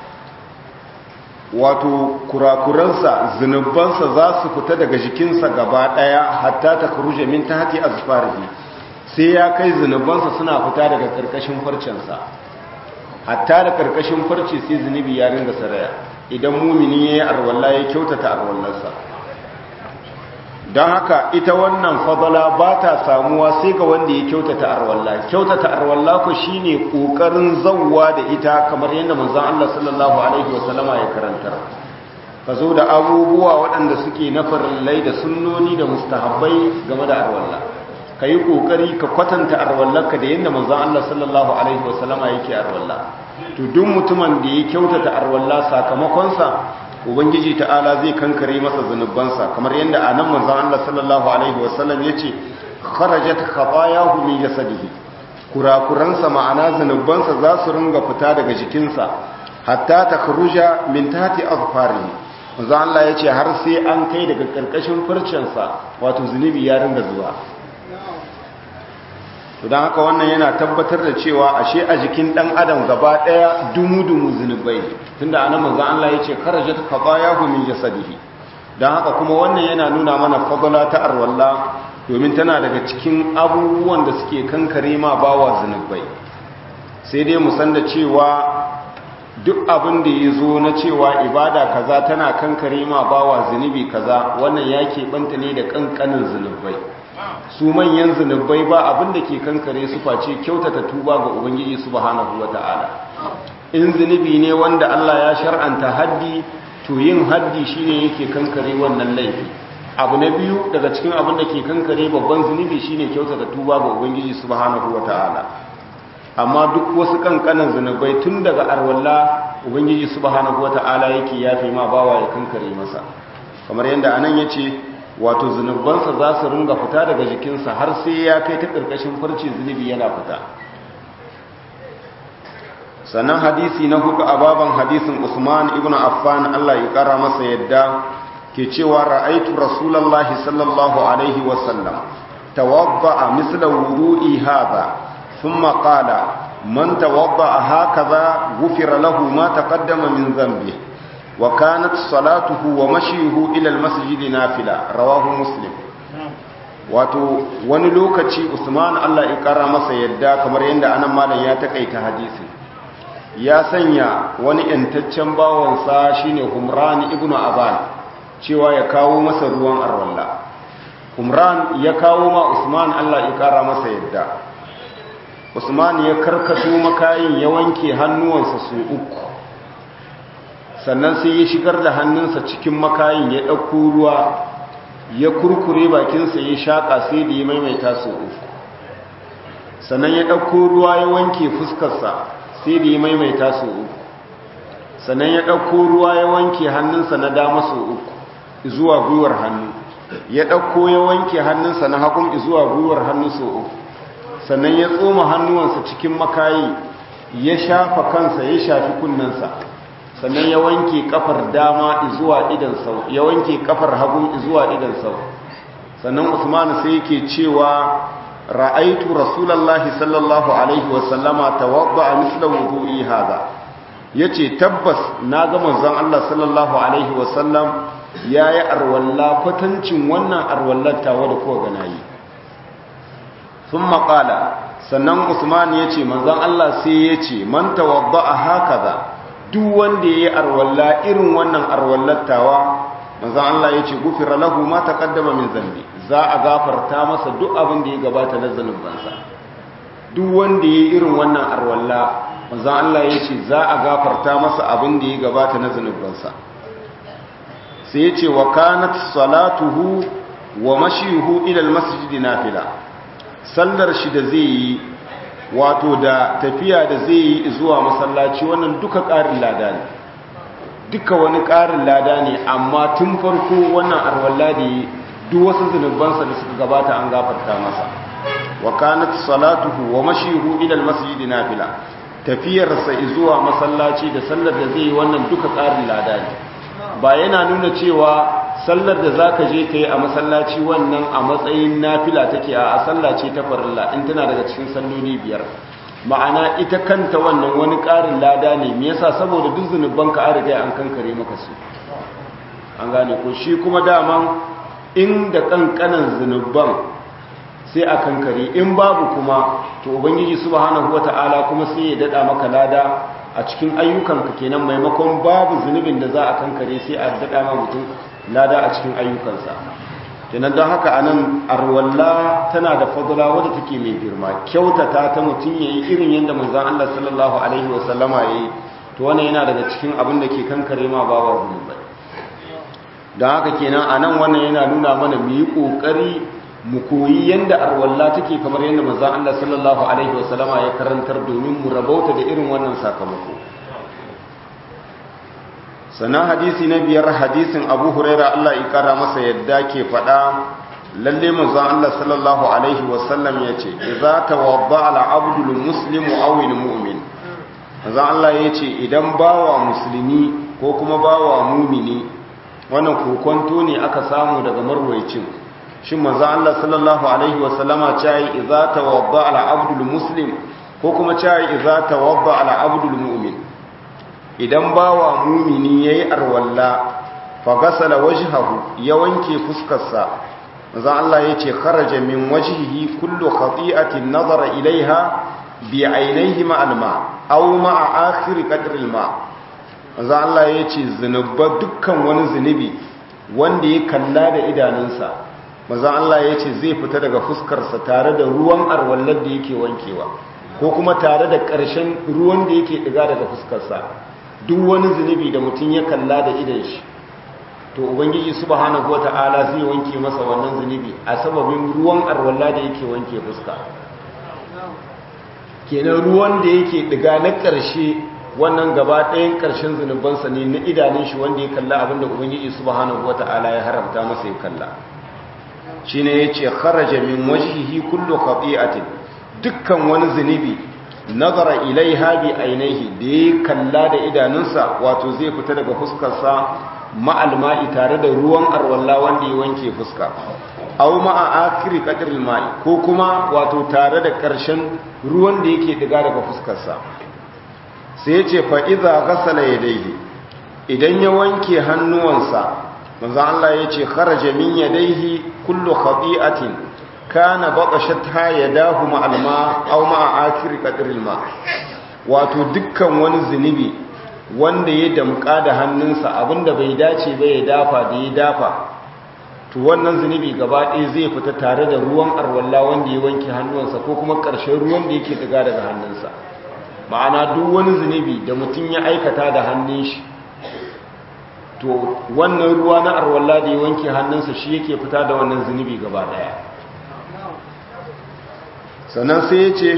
wato kurakuransa zunubansa za su fita daga jikinsa gaba daya hatta takhruja min tahti azfarihi sai ya kai zunubansa suna fita daga karkashin farcensa hatta da karkashin farce sai zunubi ya ringa saraya idan mumini ya yi arwallah ya kyautata arwallarsa don haka ita wannan fadala ba ta samuwa sai ga wanda ya kyautata arwallah kyautata arwallah ku shine kokarin zawwa da ita kamar yadda manzon Allah sallallahu alaihi wasallama ya karantar ka zo da abubuwa waɗanda suke na farillai da sunnoni da mustahabbai game da arwallah ka yi ƙoƙari ka kwatanta arwallarka da yadda manzan Allah sallallahu Alaihi wasallama yake arwallah to duk mutumin da ya kyautata arwallah sakamakonsa ubangiji ta'ala zai kankare masa zunubansa kamar yadda a nan manzan Allah sallallahu Alaihi wasallam ya ce kharajat khatayahu min jasadihi kurakuransa ma'ana zunubansa za su ringa fita daga jikinsa hatta takhruja min tahti azfarihi manzan Allah ya ce har sai an kai daga karkashin farcensa wato zunubi ya ringa zuwa to don haka wannan yana tabbatar da cewa ashe a jikin dan adam gaba daya dumu-dumu zunubai tunda anan manzo Allah yace kharajat qadayahu min jasadihi don haka kuma wannan yana nuna mana fadala ta arwalla domin tana daga cikin abubuwan da suke kankare ma bawa zunubai sai dai mu san da cewa duk abin da ya zo na cewa ibada kaza tana kankare ma bawa zunubi kaza wannan ya banta ne da kankanin zunubai su manyan zunubai ba abin da ke kankare su face kyautata tuba ga ubangiji subhanahu wata'ala in zunubi ne wanda Allah ya shar'anta haddi to yin haddi shine yake kankare wannan laifi abu na biyu daga cikin abin da ke kankare babban zunubi shine kyautata tuba ga ubangiji subhanahu wata'ala amma duk wasu kankanan zunubai tun daga arwalla ubangiji subhanahu wata'ala yake yafe ma bawa ya kankare masa kamar yadda anan yace wato zunubansa za su ringa fita daga jikinsa har sai ya kai ta ƙarƙashin farce zunubi yana fita sannan hadisi na hudu a baban hadisin usman ibn affan allah ya ƙara masa yadda ke cewa ra'aitu rasulallahi sallallahu alaihi wasallam tawadda'a misla wudu'i hadha thumma qala man tawadda'a hakaza ghufira lahu ma taqaddama min dhanbihi وكانت صلاته ومشيه إلى المسجد نافلة رواه مسلم wato wani lokaci Usman Allah ya kara masa yadda kamar yadda anan malam ya takaita hadisi ya sanya wani yantaccen bawansa shine Humran ibn Aban cewa ya kawo masa ruwan arwalla Humran ya kawo ma Usman Allah ya kara masa yadda Usman ya karkato makayin ya wanke hannuwansa su uku sannan sai ya shigar da hannunsa cikin makayin ya ɗauko ruwa ya kurkure bakinsa ya shaƙa sai da ya maimaita su uku sannan ya ɗauko ruwa ya wanke fuskarsa sai da ya maimaita su uku sannan ya ɗauko ruwa ya wanke hannunsa na dama su uku zuwa gwiwar hannu ya ɗauko ya wanke hannunsa na hagun zuwa gwiwar hannu su uku sannan ya tsoma hannuwansa cikin makayi ya shafa kansa ya shafi kunnensa sannan ya wanke kafar dama zuwa idan sau ya wanke kafar hagu zuwa idan sau sannan usman sai yake cewa ra'aitu rasulullahi sallallahu alaihi wasallama tawadda'a misla wudu'i hadha yace tabbas na ga manzon Allah sallallahu alaihi wasallam yayi arwalla kwatancin wannan arwallar tawa da kowa ganayi thumma qala sannan usman yace manzon Allah sai yace man tawadda'a hakaza duk wanda ya yi arwalla irin wannan arwallattawa manzan Allah ya ce gufira lahu ma taqaddama min zambi za a gafarta masa duk abin da ya gabata na zanubansa duk wanda ya yi irin wannan arwalla manzan Allah ya ce za a gafarta masa abin da ya gabata na zanubansa sai ya ce wa kanat salatuhu wa mashihu ila almasjid nafila sallar shi da zai yi wato da tafiya da zai yi zuwa masallaci wannan duka ƙarin lada ne duka wani ƙarin lada ne amma tun farko wannan arwalla da yi duk wasu zunubansa da suka gabata an gafarta masa wa kanat salatuhu wa mashihu ila almasjid nafila tafiyarsa zuwa masallaci da sallar da zai yi wannan duka ƙarin lada ne ba yana nuna cewa sallar da zaka je kai a masallaci wannan a matsayin nafila take a sallace ta farilla in tana daga cikin salloli biyar ma'ana ita kanta wannan wani ƙarin lada ne me yasa saboda duk zunuban ka an riga an kankare maka su an gane ko shi kuma daman inda kankanan zunuban sai a kankare in babu kuma to ubangiji subhanahu wata'ala kuma sai ya dada maka lada a cikin ayyukanka kenan maimakon babu zunubin da za a kankare sai a dada ma mutum lada a cikin ayyukansa kenan don haka anan arwalla tana da fadla wadda take mai girma kyautata ta mutum yayi irin yadda manzon Allah sallallahu alaihi wasallama yayi to wannan yana daga cikin abin da ke kankare ma babu zunubai don haka kenan anan wannan yana nuna mana mu yi kokari mu koyi yanda arwalla take kamar yanda manzon Allah sallallahu alaihi wasallama ya karantar domin mu rabauta da irin wannan sakamako sannan hadisi na biyar hadisin Abu Huraira Allah ya kara masa yadda ke faɗa lalle manzon Allah sallallahu alaihi wasallam yace idza tawadda al abdu al muslimu aw al mu'min manzon Allah yace idan bawa musulmi ko kuma bawa mumini wannan kokonto ne aka samu daga marwayacin shin manzo Allah sallallahu alaihi wa sallama cai idza tawadda ala abdul muslim ko kuma cai idza tawadda ala abdul mu'min idan bawa mu'mini yayi arwalla fa gasala wajhahu ya wanke fuskarsa manzo Allah yace kharaja min wajhihi kullu khati'atin nazara ilaiha bi ainihi ma alma aw ma akhir qadri alma manzo Allah yace zinuba dukkan wani zinubi wanda ya kalla da idanunsa maza Allah ya ce zai fita daga fuskarsa tare da ruwan arwallar da yake wankewa ko kuma tare da ƙarshen ruwan da yake ɗiga daga fuskarsa duk wani zunubi da mutum ya kalla da idan shi to ubangiji subhanahu wata'ala zai wanke masa wannan zunubi a sababin ruwan arwalla da yake wanke fuska kenan ruwan da yake ɗiga na ƙarshe wannan gaba ɗayan ƙarshen zunubansa ne na idanun shi wanda ya kalla abinda ubangiji subhanahu wata'ala ya haramta masa ya kalla shi ne ya ce kharaja min wajihi kullu khati'atin dukkan wani zunubi nazara ilaiha bi ainihi da ya kalla da idanunsa wato zai fita daga fuskarsa ma'alma'i tare da ruwan arwalla wanda ya wanke fuska aw ma'a akhiri qadril ma'i ko kuma wato tare da karshen ruwan da yake diga daga fuskarsa sai ya ce fa idza ghasala yadayhi idan ya wanke hannuwansa manzo Allah ya ce kharaja min yadayhi kullu khati'atin kana baqashatha yadahu ma'al ma aw ma'a akhir qadril ma wato dukkan wani zunubi wanda ya damka da hannunsa abinda bai dace ba ya dafa da ya dafa to wannan zunubi gaba ɗaya zai fita tare da ruwan arwalla wanda ya wanke hannunsa ko kuma ƙarshen ruwan da yake daga daga hannunsa ma'ana duk wani zunubi da mutum ya aikata da hannun shi to wannan ruwa na arwalla da ya wanke hannunsa shi yake fita da wannan zunubi gaba daya sannan sai ya ce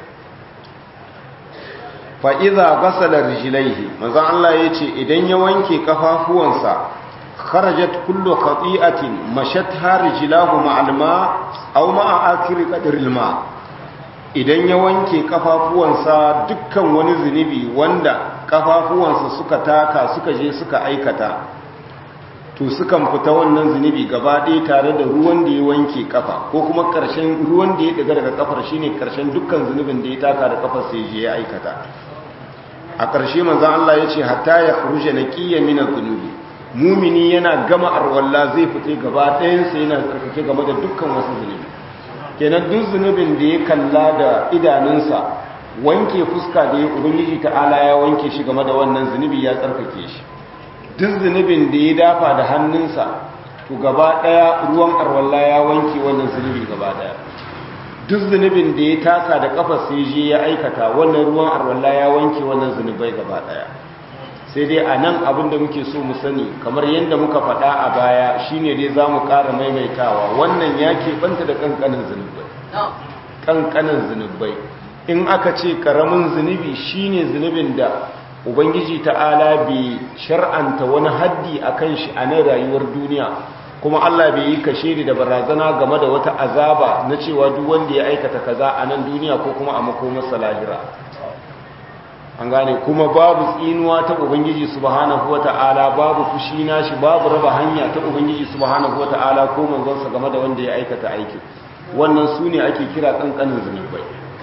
fa'iza gasalar rijilaihi manzan Allah ya ce idan ya wanke kafafuwansa kharajat kullu khati'atin mashat harijilahu ma'alma aw ma'a akiri qadiril ma idan ya wanke kafafuwansa dukkan wani zunubi wanda kafafuwansa suka taka suka je suka aikata to sukan fita wannan zunubi gaba ɗaya tare da ruwan da ya wanke kafa ko kuma ƙarshen ruwan da ya daga daga kafar shine ƙarshen dukkan zunubin da ya taka da kafar sai je ya aikata a ƙarshe manzon Allah ya ce hatta ya khruja naqiyyan min adh-dhunubi mumini yana gama arwalla zai fita gaba ɗayan sa yana tsarkake game da dukkan wasu zunubi kenan duk zunubin da ya kalla da idanunsa wanke fuska da ya ubangiji ta'ala ya wanke shi game da wannan zunubi ya tsarkake shi duk zunubin da ya dafa da hannunsa to gaba daya ruwan arwalla ya wanke wannan zunubi gaba daya duk zunubin da ya taka da kafar sai je ya aikata wannan ruwan arwalla ya wanke wannan zunubai gaba daya sai dai a nan abin da muke so mu sani kamar yadda muka faɗa a baya shine dai za mu ƙara maimaitawa wannan ya keɓanta da ƙanƙanin zunubai ƙanƙanin zunubai in aka ce ƙaramin zunubi shine zunubin da ubangiji ta'ala bai shar'anta wani haddi a kan shi a nan rayuwar duniya kuma Allah bai yi kashe da barazana game da wata azaba na cewa duk wanda ya aikata kaza a nan duniya ko kuma a makomarsa lahira an gane kuma babu tsinuwa ta ubangiji subhanahu wata'ala babu fushi nashi babu raba hanya ta ubangiji subhanahu wata'ala ko manzonsa game da wanda ya aikata aikin wannan su ne ake kira kankanin zunubai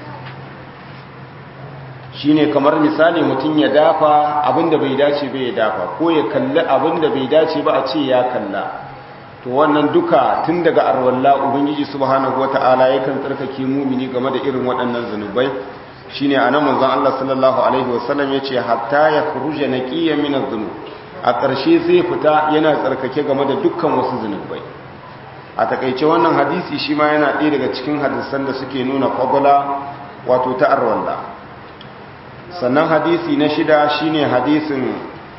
shine kamar misali mutum ya dafa abinda bai dace bai ya dafa ko ya kalli abinda bai dace ba a ce ya kalla to wannan duka tun daga arwalla ubangiji subhanahu wata'ala yakan tsarkake mumini game da irin waɗannan zunubai shine anan manzon Allah sallallahu alaihi wasallam yace hatta ya khuruja naqiya min adh-dhunub a ƙarshe zai fita yana tsarkake game da dukkan wasu zunubai a takeice wannan hadisi shi ma yana ɗaya daga cikin hadisan da suke nuna fadala wato ta arwalla sannan hadisi na shida shine hadisin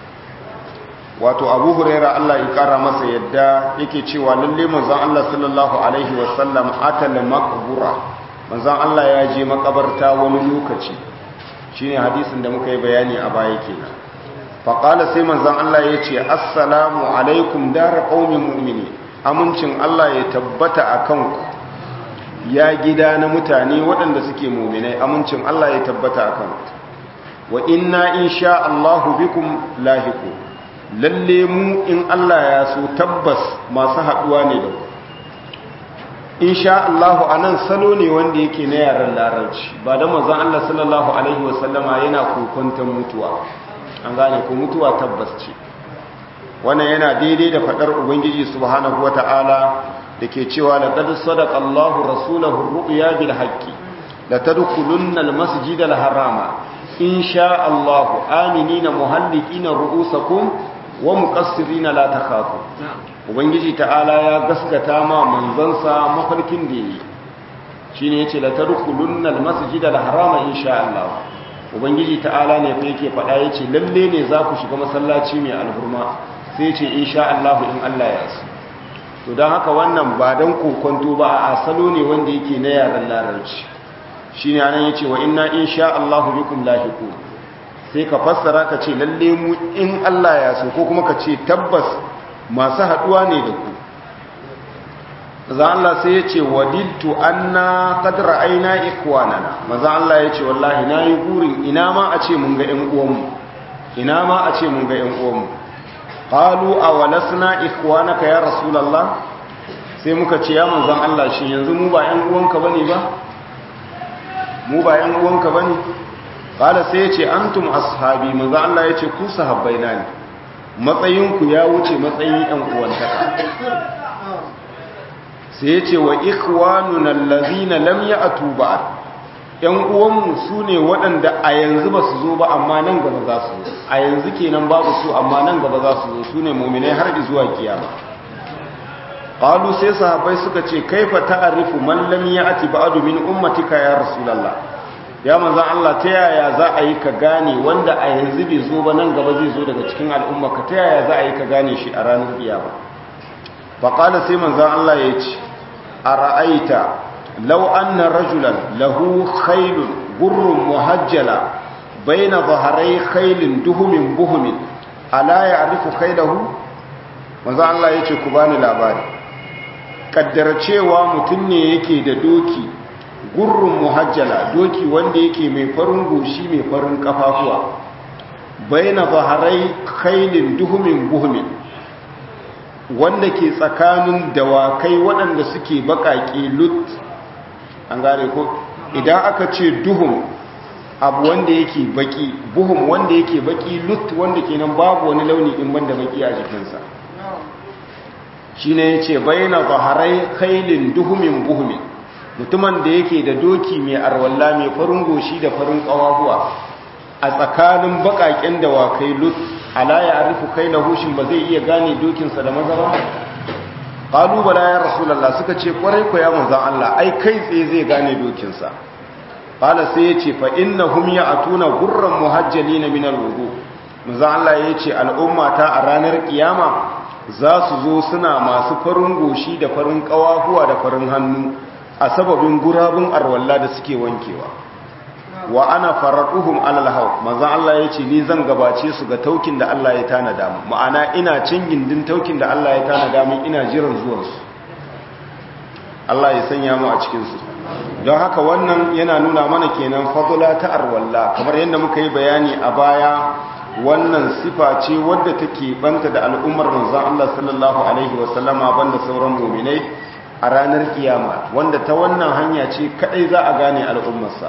wato abu huraira Allah ya kara masa yadda yake cewa lalle manzon Allah sallallahu alaihi wasallam atal maqbura manzon Allah ya je makabarta wani lokaci shine hadisin da muka yi bayani a baya kenan fa qala sai manzon Allah ya ce assalamu alaikum dar qaumin mu'mini amincin Allah ya tabbata akan ku ya gida na mutane waɗanda suke mu'minai amincin Allah ya tabbata akan ku wa inna insha Allahu bikum lahiqu lalle mu in Allah ya so tabbas masu haduwa ne da ku insha Allahu anan salo ne wanda yake na yaran larabci ba da manzon Allah sallallahu alaihi wasallama yana kokonton mutuwa an gane ko mutuwa tabbas ce wannan yana daidai da fadar ubangiji subhanahu wataala dake cewa laqad sadaqa Allahu rasulahu ru'ya bil haqqi la tadkhulunna al masjidal harama insha Allahu aminina muhallikina ru'usakum wa muqassirina la takhafu ubangiji ta'ala ya gaskata ma manzansa mafarkin da yi shine yace la tadkhulunna almasjid alharama insha Allah ubangiji ta'ala ne fa yake faɗa yace lalle ne za ku shiga masallaci mai alhurma sai yace insha Allah in Allah ya so to dan haka wannan ba dan kokonto ba a salo ne wanda yake na yaran larabci shine anan yace wa inna insha Allah bikum lahiqun sai ka fassara ka ce lalle mu in Allah ya so ko kuma ka ce tabbas masu haduwa ne da ku maza Allah sai ya ce wadiltu anna qad ra'ayna ikwanana maza Allah ya ce wallahi nayi burin ina ma a ce mun ga ƴan uwanmu ina ma a ce mun ga ƴan uwanmu qalu awalasna ikwanaka ya rasulullah sai muka ce ya manzon Allah shi yanzu mu ba ƴan uwanka bane ba mu ba ƴan uwanka bane qala sai ya ce antum ashabi manzon Allah ya ce ku sahabbaina ne matsayinku ya wuce matsayin ‘yan uwantaka sai ya ce wa ikwanun allazina lam ya a tuba ‘yan uwanmu su ne waɗanda a yanzu ba su zo ba amma nan gaba za su zo a yanzu kenan babu su amma nan gaba za su zo su ne mominai har zuwa kiyama ƙalu sai sahabai suka ce kaifa ta'arifu man lam ya ati ba'adu min ummatika ya rasulallah ya manzan Allah ta yaya za a yi ka gane wanda a yanzu bai zo ba nan gaba zai zo daga cikin al'umma ka ta yaya za a yi ka gane shi a ranar kiyama faƙala sai manzan Allah ya ce a ra'aita lau anna rajulan lahu khailun gurrun muhajjala baina zaharai khailin duhumin buhumin ala ya arifu khailahu manzan Allah ya ce ku bani labari kaddara cewa mutum ne yake da doki gurrun muhajjala doki wanda yake mai farin goshi mai farin kafafuwa baina zaharai khailin duhumin buhumin wanda ke tsakanin dawakai waɗanda suke baƙaƙe lut an gane ko idan aka ce duhum abu wanda yake baki buhum wanda yake baki lut wanda kenan babu wani launi in banda baki a jikinsa shine yace baina zaharai khailin duhumin buhumin mutumin da yake da doki mai arwalla mai farin goshi da farin kawahuwa a tsakanin bakaken dawakai lut ala ya arifu kai na hushin ba zai iya gane dokinsa da maza ba ƙalubala ya rasulallah suka ce kwarai ku ya manzan Allah ai kai tsaye zai gane dokinsa ƙala sai ya ce fa inna hum ya atuna gurran muhajjali na minar wudu manzan Allah ya ce al'ummata a ranar kiyama za su zo suna masu farin goshi da farin ƙawahuwa da farin hannu a sababin gurabun arwalla da suke wankewa wa ana faraduhum alal haw manzon Allah yace ni zan gabace su ga taukin da Allah ya tanada mu ma'ana ina cin gindin taukin da Allah ya tanada mu ina jiran zuwan su Allah ya sanya mu a cikin su don haka wannan yana nuna mana kenan fadula ta arwalla kamar yadda muka yi bayani a baya wannan sifa ce wadda take banta da al'ummar manzon Allah sallallahu alaihi wasallama banda sauran mu'minai a ranar kiyama wanda ta wannan hanya ce kadai za a gane al'ummarsa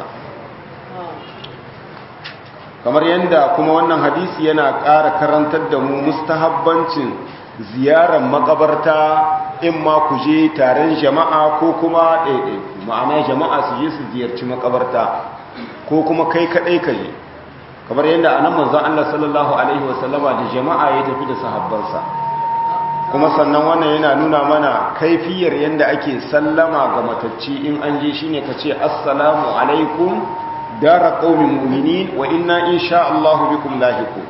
kamar yadda kuma wannan hadisi yana ƙara karantar da mu mustahabbancin ziyarar makabarta in ma ku je taron jama'a ko kuma ɗaiɗaiku ma'ana jama'a su je su ziyarci makabarta ko kuma kai kaɗai ka je kamar yadda a nan manzan Allah sallallahu Alaihi wasallama da jama'a ya tafi da sahabbansa kuma sannan wannan yana nuna mana kaifiyar yadda ake sallama ga matacci in an je shine ka ce assalamu alaikum dara qaumin mu'minin wa inna insha Allah bikum lahiqun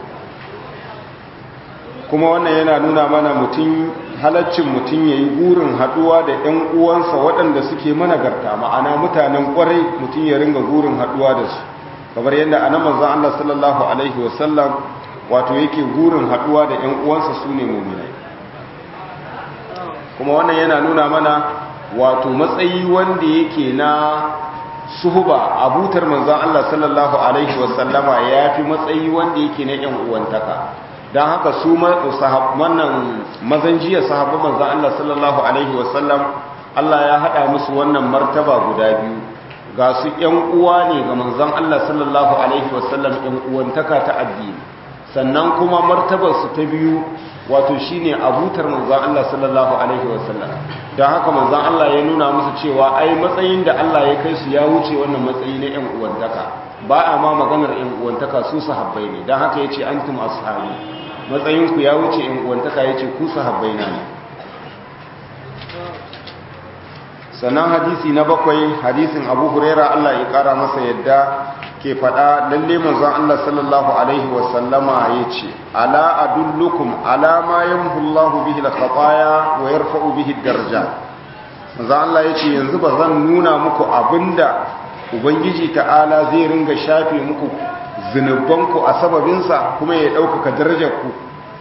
kuma wannan yana nuna mana mutum halaccin mutum yayi gurin haduwa da ƴan uwansa waɗanda suke managarta ma'ana mutanen ƙwarai mutum ya ringa gurin haduwa da su kamar yadda anan manzon Allah sallallahu alaihi wasallam wato yake gurin haduwa da ƴan uwansa sune mu'minai kuma wannan yana nuna mana wato matsayi wanda yake na suhuba abutar manzan Allah sallallahu Alaihi wasallama ya fi matsayi wanda yake na ‘yan uwantaka don haka su wannan mazan jiya sahabban manzan Allah sallallahu Alaihi wasallam Allah ya haɗa musu wannan martaba guda biyu ga su ‘yan uwa ne ga manzan Allah sallallahu Alaihi wasallam ‘yan uwantaka ta addini sannan kuma martabarsu ta biyu wato shine abutar manzan Allah sallallahu alaihi wasallam don haka manzan Allah ya nuna musu cewa ai matsayin da Allah ya kai su ya wuce wannan matsayi na yan uwantaka ba a ma maganar yan uwantaka su sahabbai ne don haka yace antum ashabi matsayin ku ya wuce yan uwantaka yace ku sahabbai na ne sannan hadisi na bakwai hadisin Abu Huraira Allah ya kara masa yadda ke faɗa lalle manzon Allah sallallahu alaihi wasallama yace ala adullukum ala ma yamhu Allah bihi al-khataya wa yarfa'u bihi ad-darajat manzon Allah yace yanzu ba zan nuna muku abinda ubangiji ta'ala zai ringa shafe muku zinubanku a sababinsa kuma ya ɗaukaka darajarku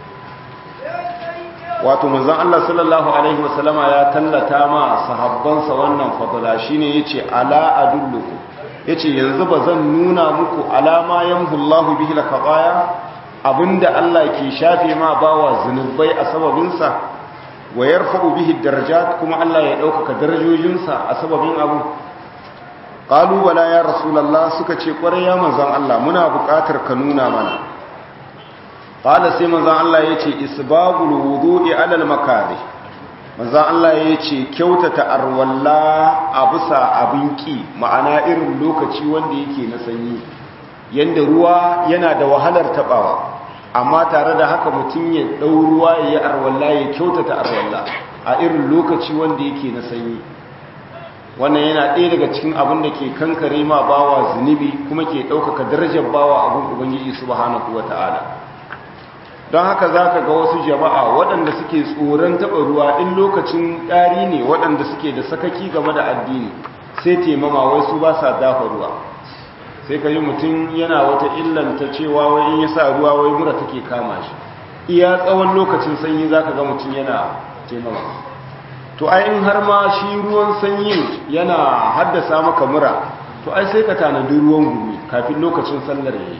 wato manzon Allah sallallahu alaihi wasallama ya tallata ma sahabbansa wannan fadala shine yace ala adullukum yace yanzu ba zan nuna muku alama yamhullahu bihi lakabaya abinda Allah ke shafe ma bawa zunubai a sababinsa wa yarfa'u bihi darajat kuma Allah ya ɗaukaka darajojinsa a sababin abu qalu bala ya rasulullah suka ce kwarai ya manzon Allah muna buƙatar ka nuna mana qala sai manzon Allah yace isbagul wudu'i alal makari manzan Allah ya ce kyautata arwalla a bisa abin ƙi ma'ana irin lokaci wanda yake na sanyi yadda ruwa yana da wahalar taɓawa amma tare da haka mutum ya ɗau ruwa ya yi arwalla ya kyautata arwalla a irin lokaci wanda yake na sanyi wannan yana ɗaya daga cikin abin da ke kankare ma bawa zunubi kuma ke ɗaukaka darajar bawa abin ubangiji subhanahu wa ta'ala don haka za ka ga wasu jama'a waɗanda suke tsoron taɓa ruwa in lokacin ɗari ne waɗanda suke da sakaki game da addini sai taimama wai su ba sa dafa ruwa sai ka yi mutum yana wata illanta cewa wai in ya sa ruwa wai mura take kama shi iya tsawon lokacin sanyi za ka ga mutum yana taimama to ai in har ma shi ruwan sanyi yana haddasa maka mura to ai sai ka tanadi ruwan gumi kafin lokacin sallar yayi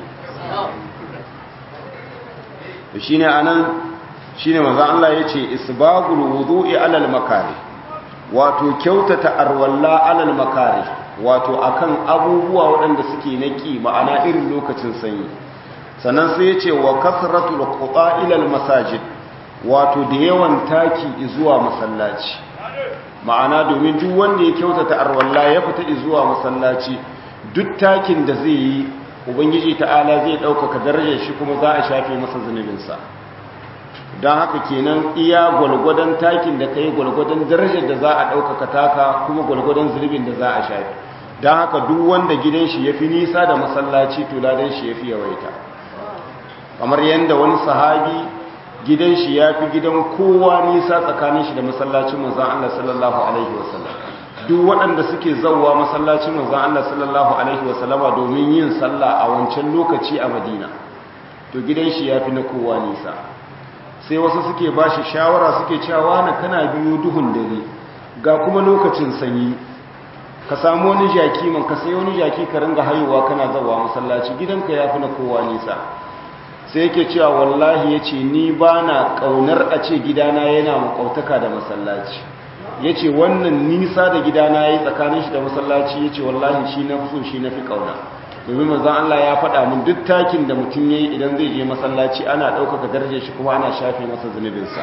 to shine anan shine manzo Allah yace isbagul wudu'i alal makari wato kyautata arwalla alal makari wato akan abubuwa waɗanda suke naki ma'ana irin lokacin sanyi sannan sai yace wa kasratul quta ila al masajid wato da yawan taki zuwa masallaci ma'ana domin duk wanda ya kyautata arwalla ya fita zuwa masallaci duk takin da zai yi ubangiji ta'ala zai ɗaukaka darajar shi kuma za a shafe masa zunubinsa don haka kenan iya gwalgwadon takin da ka yi gwalgwadon darajar da za a ɗaukaka taka kuma gwalgwadon zunubin da za a shafe don haka duk wanda gidan shi ya fi nisa da masallaci to ladan shi ya fi yawaita kamar yadda wani sahabi gidan shi ya fi gidan kowa nisa tsakanin shi da masallacin manzan Allah sallallahu alaihi wasallam duk waɗanda suke zauwa masallacin manzon Allah sallallahu alaihi wasallama domin yin sallah a wancan lokaci a Madina to gidan shi yafi na kowa nisa sai wasu suke bashi shawara suke cewa na kana biyo duhun dare ga kuma lokacin sanyi ka samu wani jaki man ka sai wani jaki ka ringa haihuwa kana zawa masallaci gidanka yafi na kowa nisa sai yake cewa wallahi yace ni bana kaunar a ce gidana yana makautaka da masallaci yace wannan nisa da gidana yayi tsakanin shi da masallaci yace wallahi shi na so shi nafi kauna domin manzon Allah ya faɗa min duk takin da mutum yayi idan zai je masallaci ana ɗaukaka darajar shi kuma ana shafe masa zunubinsa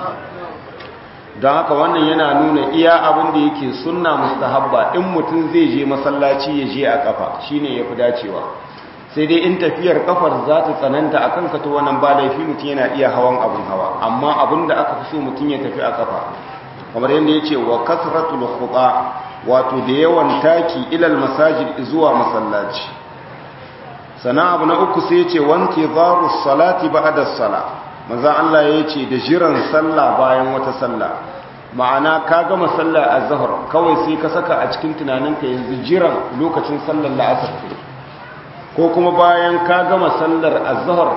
don haka wannan yana nuna iya abin da yake sunna mustahabba in mutum zai je masallaci ya je a kafa shine yafi dacewa sai dai in tafiyar kafar za ta tsananta a kanka to wannan ba laifi mutum yana iya hawan abin hawa amma abin da aka fi so mutum ya tafi a kafa kamar yadda ya ce wa kasratul khuqa wato da yawan taki ilal masajid zuwa masallaci sana abu na uku sai ya ce wanke zaru salati ba'da salat manzan Allah ya ce da jiran sallah bayan wata sallah ma'ana ka gama sallah a zahar kawai sai ka saka a cikin tunaninka yanzu jiran lokacin sallar la'asar ko kuma bayan ka gama sallar a zahar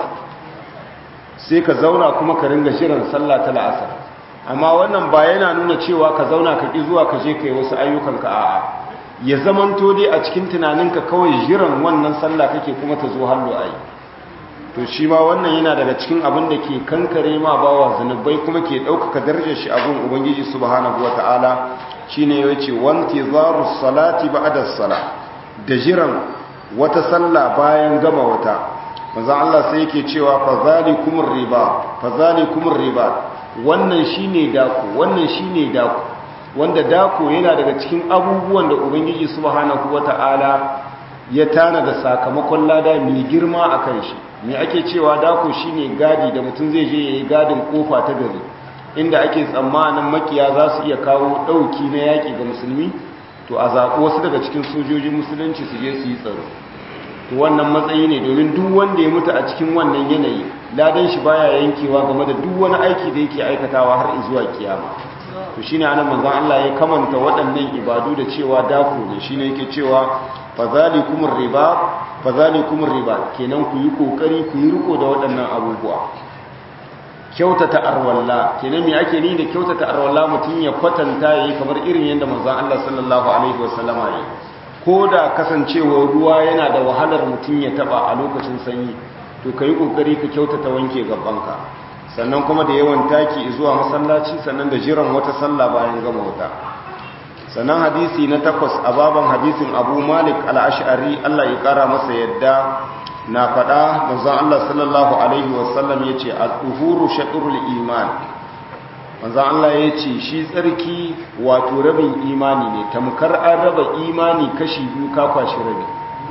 sai ka zauna kuma ka ringa jiran sallah ta la'asar amma wannan ba yana nuna cewa ka zauna ka ƙi zuwa ka je ka yi wasu ayyukanka a'a ya zamanto dai a cikin tunaninka kawai jiran wannan sallah kake kuma ta zo hallo a yi to shi ma wannan yana daga cikin abin da ke kankare ma bawa zanubai kuma ke ɗaukaka darajar shi abin ubangiji subhanahu wata'ala shine ya ce wanti zaru salati ba'da sala da jiran wata sallah bayan gama wata manzo Allah sai yake cewa fa zalikumur riba fa zalikumur riba wannan shine dako wannan shine dako wanda dako yana daga cikin abubuwan da ubangiji subhanahu wata'ala ya tana da sakamakon lada mai girma akan shi me ake cewa dako shine gadi da mutum zai je yayi gadin kofa ta gari inda ake tsammanin makiya za su iya kawo dauki na yaki ga musulmi to a zaɓo wasu daga cikin sojojin musulunci su je su yi tsaro to wannan matsayi ne domin duk wanda ya mutu a cikin wannan yanayi ladan shi baya yankewa game da duk wani aiki da yake aikatawa har zuwa kiyama to shine anan manzon Allah ya kamanta waɗannan ibadu da cewa dako ne shine yake cewa fazalikumur riba fazalikumur riba kenan ku yi kokari ku yi riko da waɗannan abubuwa kyautata arwalla kenan me ake ni da kyautata arwalla mutum ya kwatanta yayi kamar irin yadda manzon Allah sallallahu alaihi wasallama ya ko da kasancewar ruwa yana da wahalar mutum ya taba a lokacin sanyi to kai kokari ka kyautata wanke gabanka sannan kuma da yawan taki zuwa masallaci sannan da jiran wata sallah bayan gama wata sannan hadisi na takwas a baban hadisin abu malik al'ashari allah ya kara masa yadda na faɗa manzon allah sallallahu alaihi wasallam ya ce al'uhuru shaɗurul iman manzon allah ya ce shi tsarki wato rabin imani ne tamkar an raba imani kashi biyu kakwashi rabi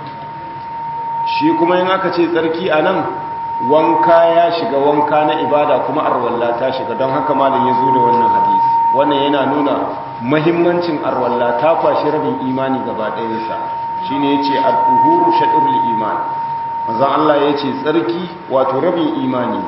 shi kuma yin aka ce tsarki a nan wanka ya shiga wanka na ibada kuma arwalla ta shiga don haka malin ya zo da wannan hadisi wannan yana nuna mahimmancin arwalla ta kwashi rabin imani gaba ɗayansa shi ne ya ce al'uhuru shaɗurul imani mazan Allah ya ce tsarki wato rabin imani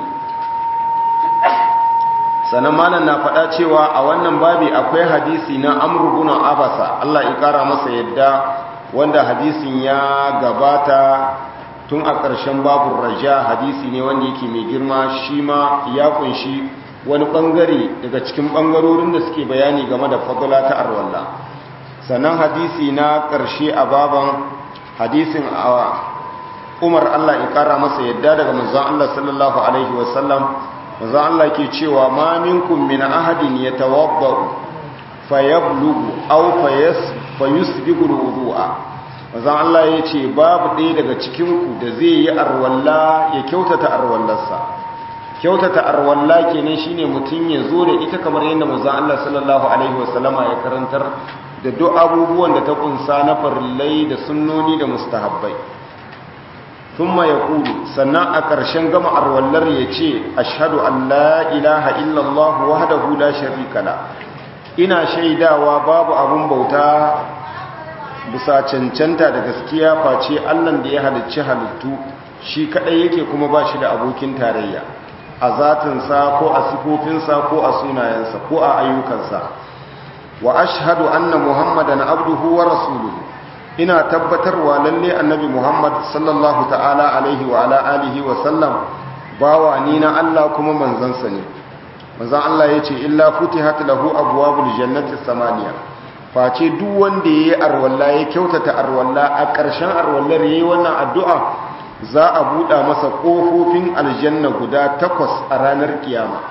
sannan malam na faɗa cewa a wannan babi akwai hadisi na amurgunan abasa Allah ya ƙara masa yadda wanda hadisin ya gabata tun a ƙarshen babun raja hadisi ne wanda yake mai girma shi ma ya kunshi wani ɓangare daga cikin ɓangarorin da suke bayani game da fadula ta arwalla sannan hadisi na ƙarshe a baban hadisin a umar allah ya ƙara masa yadda daga manzan allah sallallahu alaihi wasallam manzan allah ke cewa ma minkum min ahadin ya tawabba'u fayablugu aw fayusbigu wudu'a mazan Allah ya ce babu ɗaya daga cikinku da zai yi arwalla ya kyautata arwallarsa kyautata arwalla kenan shine mutum ya zo da ita kamar yadda mazan Allah sallallahu alaihi wasallama ya karantar da duk abubuwan da ta kunsa na farillai da sunnoni da mustahabbai thumma yaqulu sannan a ƙarshen gama arwallar ya ce ashhadu an la ilaha illallah wahdahu la sharika la ina shaidawa babu abun bauta bisa cancanta da gaskiya face allan da ya halicci halittu shi kadai yake kuma ba shi da abokin tarayya a zatinsa ko a sifofinsa ko a sunayensa ko a ayyukansa wa ashhadu anna muhammadan abduhu wa rasuluhu ina tabbatarwa lalle annabi muhammad sallallahu ta'ala alaihi wa ala alihi wa sallam bawa ni na Allah kuma manzansa ne manzan Allah ya ce illa futihat lahu abwabul jannati samaniya face duk wanda yayi arwalla ya kyautata arwalla a ƙarshen arwallar yayi wannan addu'a za a buɗa masa ƙofofin aljanna guda takwas a ranar kiyama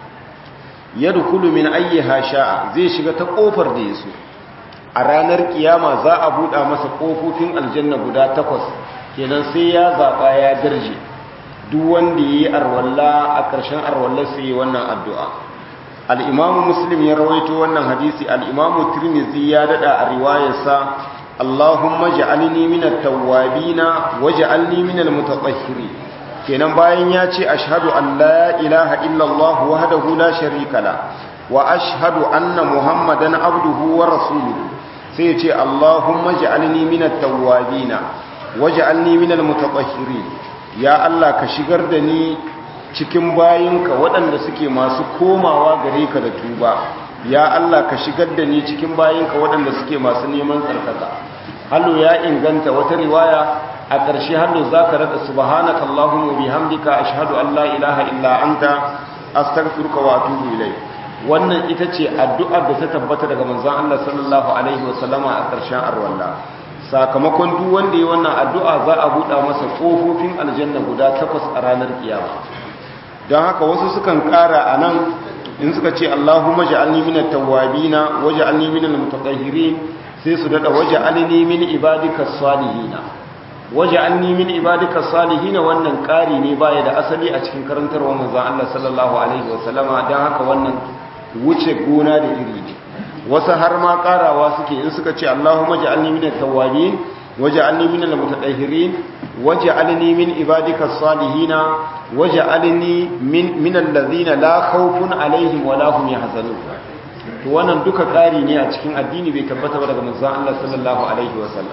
yadkhulu min ayyiha sha'a zai shiga ta ƙofar da yaso a ranar kiyama za a buɗa masa ƙofofin aljanna guda takwas kenan sai ya zaɓa ya darje duk wanda ya yi arwalla a ƙarshen arwallar sai wannan addu'a al'imamu muslim ya rawaito wannan hadisi al'imamu turmizi ya daɗa a riwayarsa allahumma ja'alni minat tawwabina wa ja'alni minal mutatahhiri kenan bayan ya ce ashhadu an la ilaha illallah wahdahu la sharika la wa ashhadu anna muhammadan abduhu wa rasuluhu sai ya ce allahumma ja'alni minat tawwabina wa ja'alni minal mutatahhirin ya Allah ka shigar da ni cikin bayinka waɗanda suke masu komawa gare ka da tuba ya Allah ka shigar da ni cikin bayinka waɗanda suke masu neman tsarkaka hallo ya inganta wata riwaya a ƙarshe hallo za ka rada subhanaka allahumma bihamdika ashhadu an la ilaha illa anta astaghfiruka wa atubu ilayk wannan ita ce addu'ar da ta tabbata daga manzon Allah sallallahu alaihi wasallama a ƙarshen arwalla sakamakon duk wanda ya wannan addu'a za a buɗa masa ƙofofin aljanna guda takwas a ranar kiyama don haka wasu sukan ƙara a nan in suka ce Allahumma ja'alni minat tawwabina waj'alni minal mutatahhirin sai su dada waj'alni min ibadika salihina waj'alni min ibadika salihina wannan ƙari ne baya da asali a cikin karantarwar manzon Allah sallallahu alaihi wasallama don haka wannan wuce gona da iri ne wasu har ma karawa suke in suka ce Allahumma ja'alni minat tawwabin waj'alni minal mutatahhirin waj'alni min ibadika salihina waj'alni min minal ladhina la khawfun alaihim wa la hum yahzanun to wannan duka kari ne a cikin addini bai tabbata ba daga manzon Allah sallallahu alaihi wasallam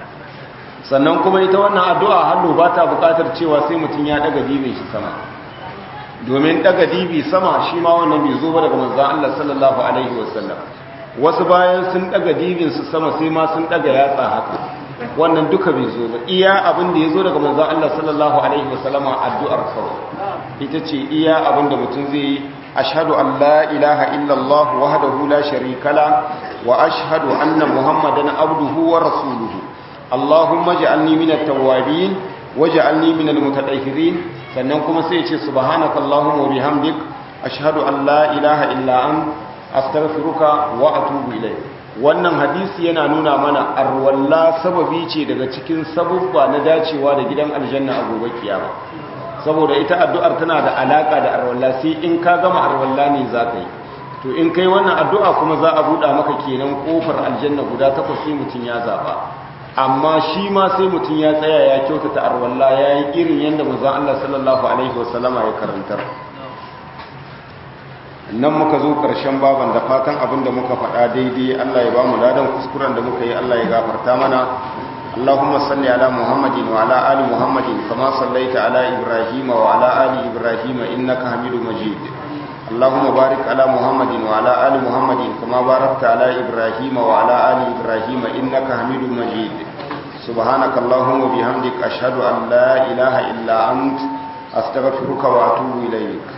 sannan kuma ita wannan addu'a hannu ba ta buƙatar cewa sai mutum ya daga dibin shi sama domin daga dibi sama shi ma wannan bai zo ba daga manzon Allah sallallahu alaihi wasallam wasu bayan sun daga dibinsu sama sai ma sun daga yatsa haka wannan duka bai zo ba iya abin da ya zo daga manzan Allah sallallahu alaihi wasallama addu'ar kawai ita ce iya abin da mutum zai yi ashhadu an la ilaha illallah wahdahu la sharika la wa ashhadu anna muhammadan abduhu wa rasuluhu allahumma ja'alni minat tawwabin waj'alni minal mutatahhirin sannan kuma sai ya ce subhanaka allahumma wa bihamdik ashhadu an la ilaha illa anta astaghfiruka wa atubu ilayk wannan hadisi yana nuna mana arwalla sababi ce daga cikin sabubba na dacewa da gidan aljanna a gobe kiyama saboda ita addu'ar tana da alaka da arwalla sai in ka gama arwalla ne za ka yi to in kai wannan addu'a kuma za a buɗa maka kenan kofar aljanna guda takwas sai mutum ya zaba amma shi ma sai mutum ya tsaya ya kyautata arwalla ya yi irin yadda manzon Allah sallallahu alaihi wasallama ya karantar nan muka zo ƙarshen baban da fatan abin da muka faɗa daidai Allah ya ba mu ladan kuskuren da muka yi Allah ya gafarta mana Allahumma salli ala Muhammadin wa ala ali Muhammadin kama sallaita ala Ibrahim wa ala ali Ibrahim innaka Hamidum Majid Allahumma barik ala Muhammadin wa ala ali Muhammadin kama barakta ala Ibrahim wa ala ali Ibrahim innaka Hamidum Majid Subhanaka Allahumma bihamdika ashhadu an la ilaha illa ant astaghfiruka wa atubu ilayk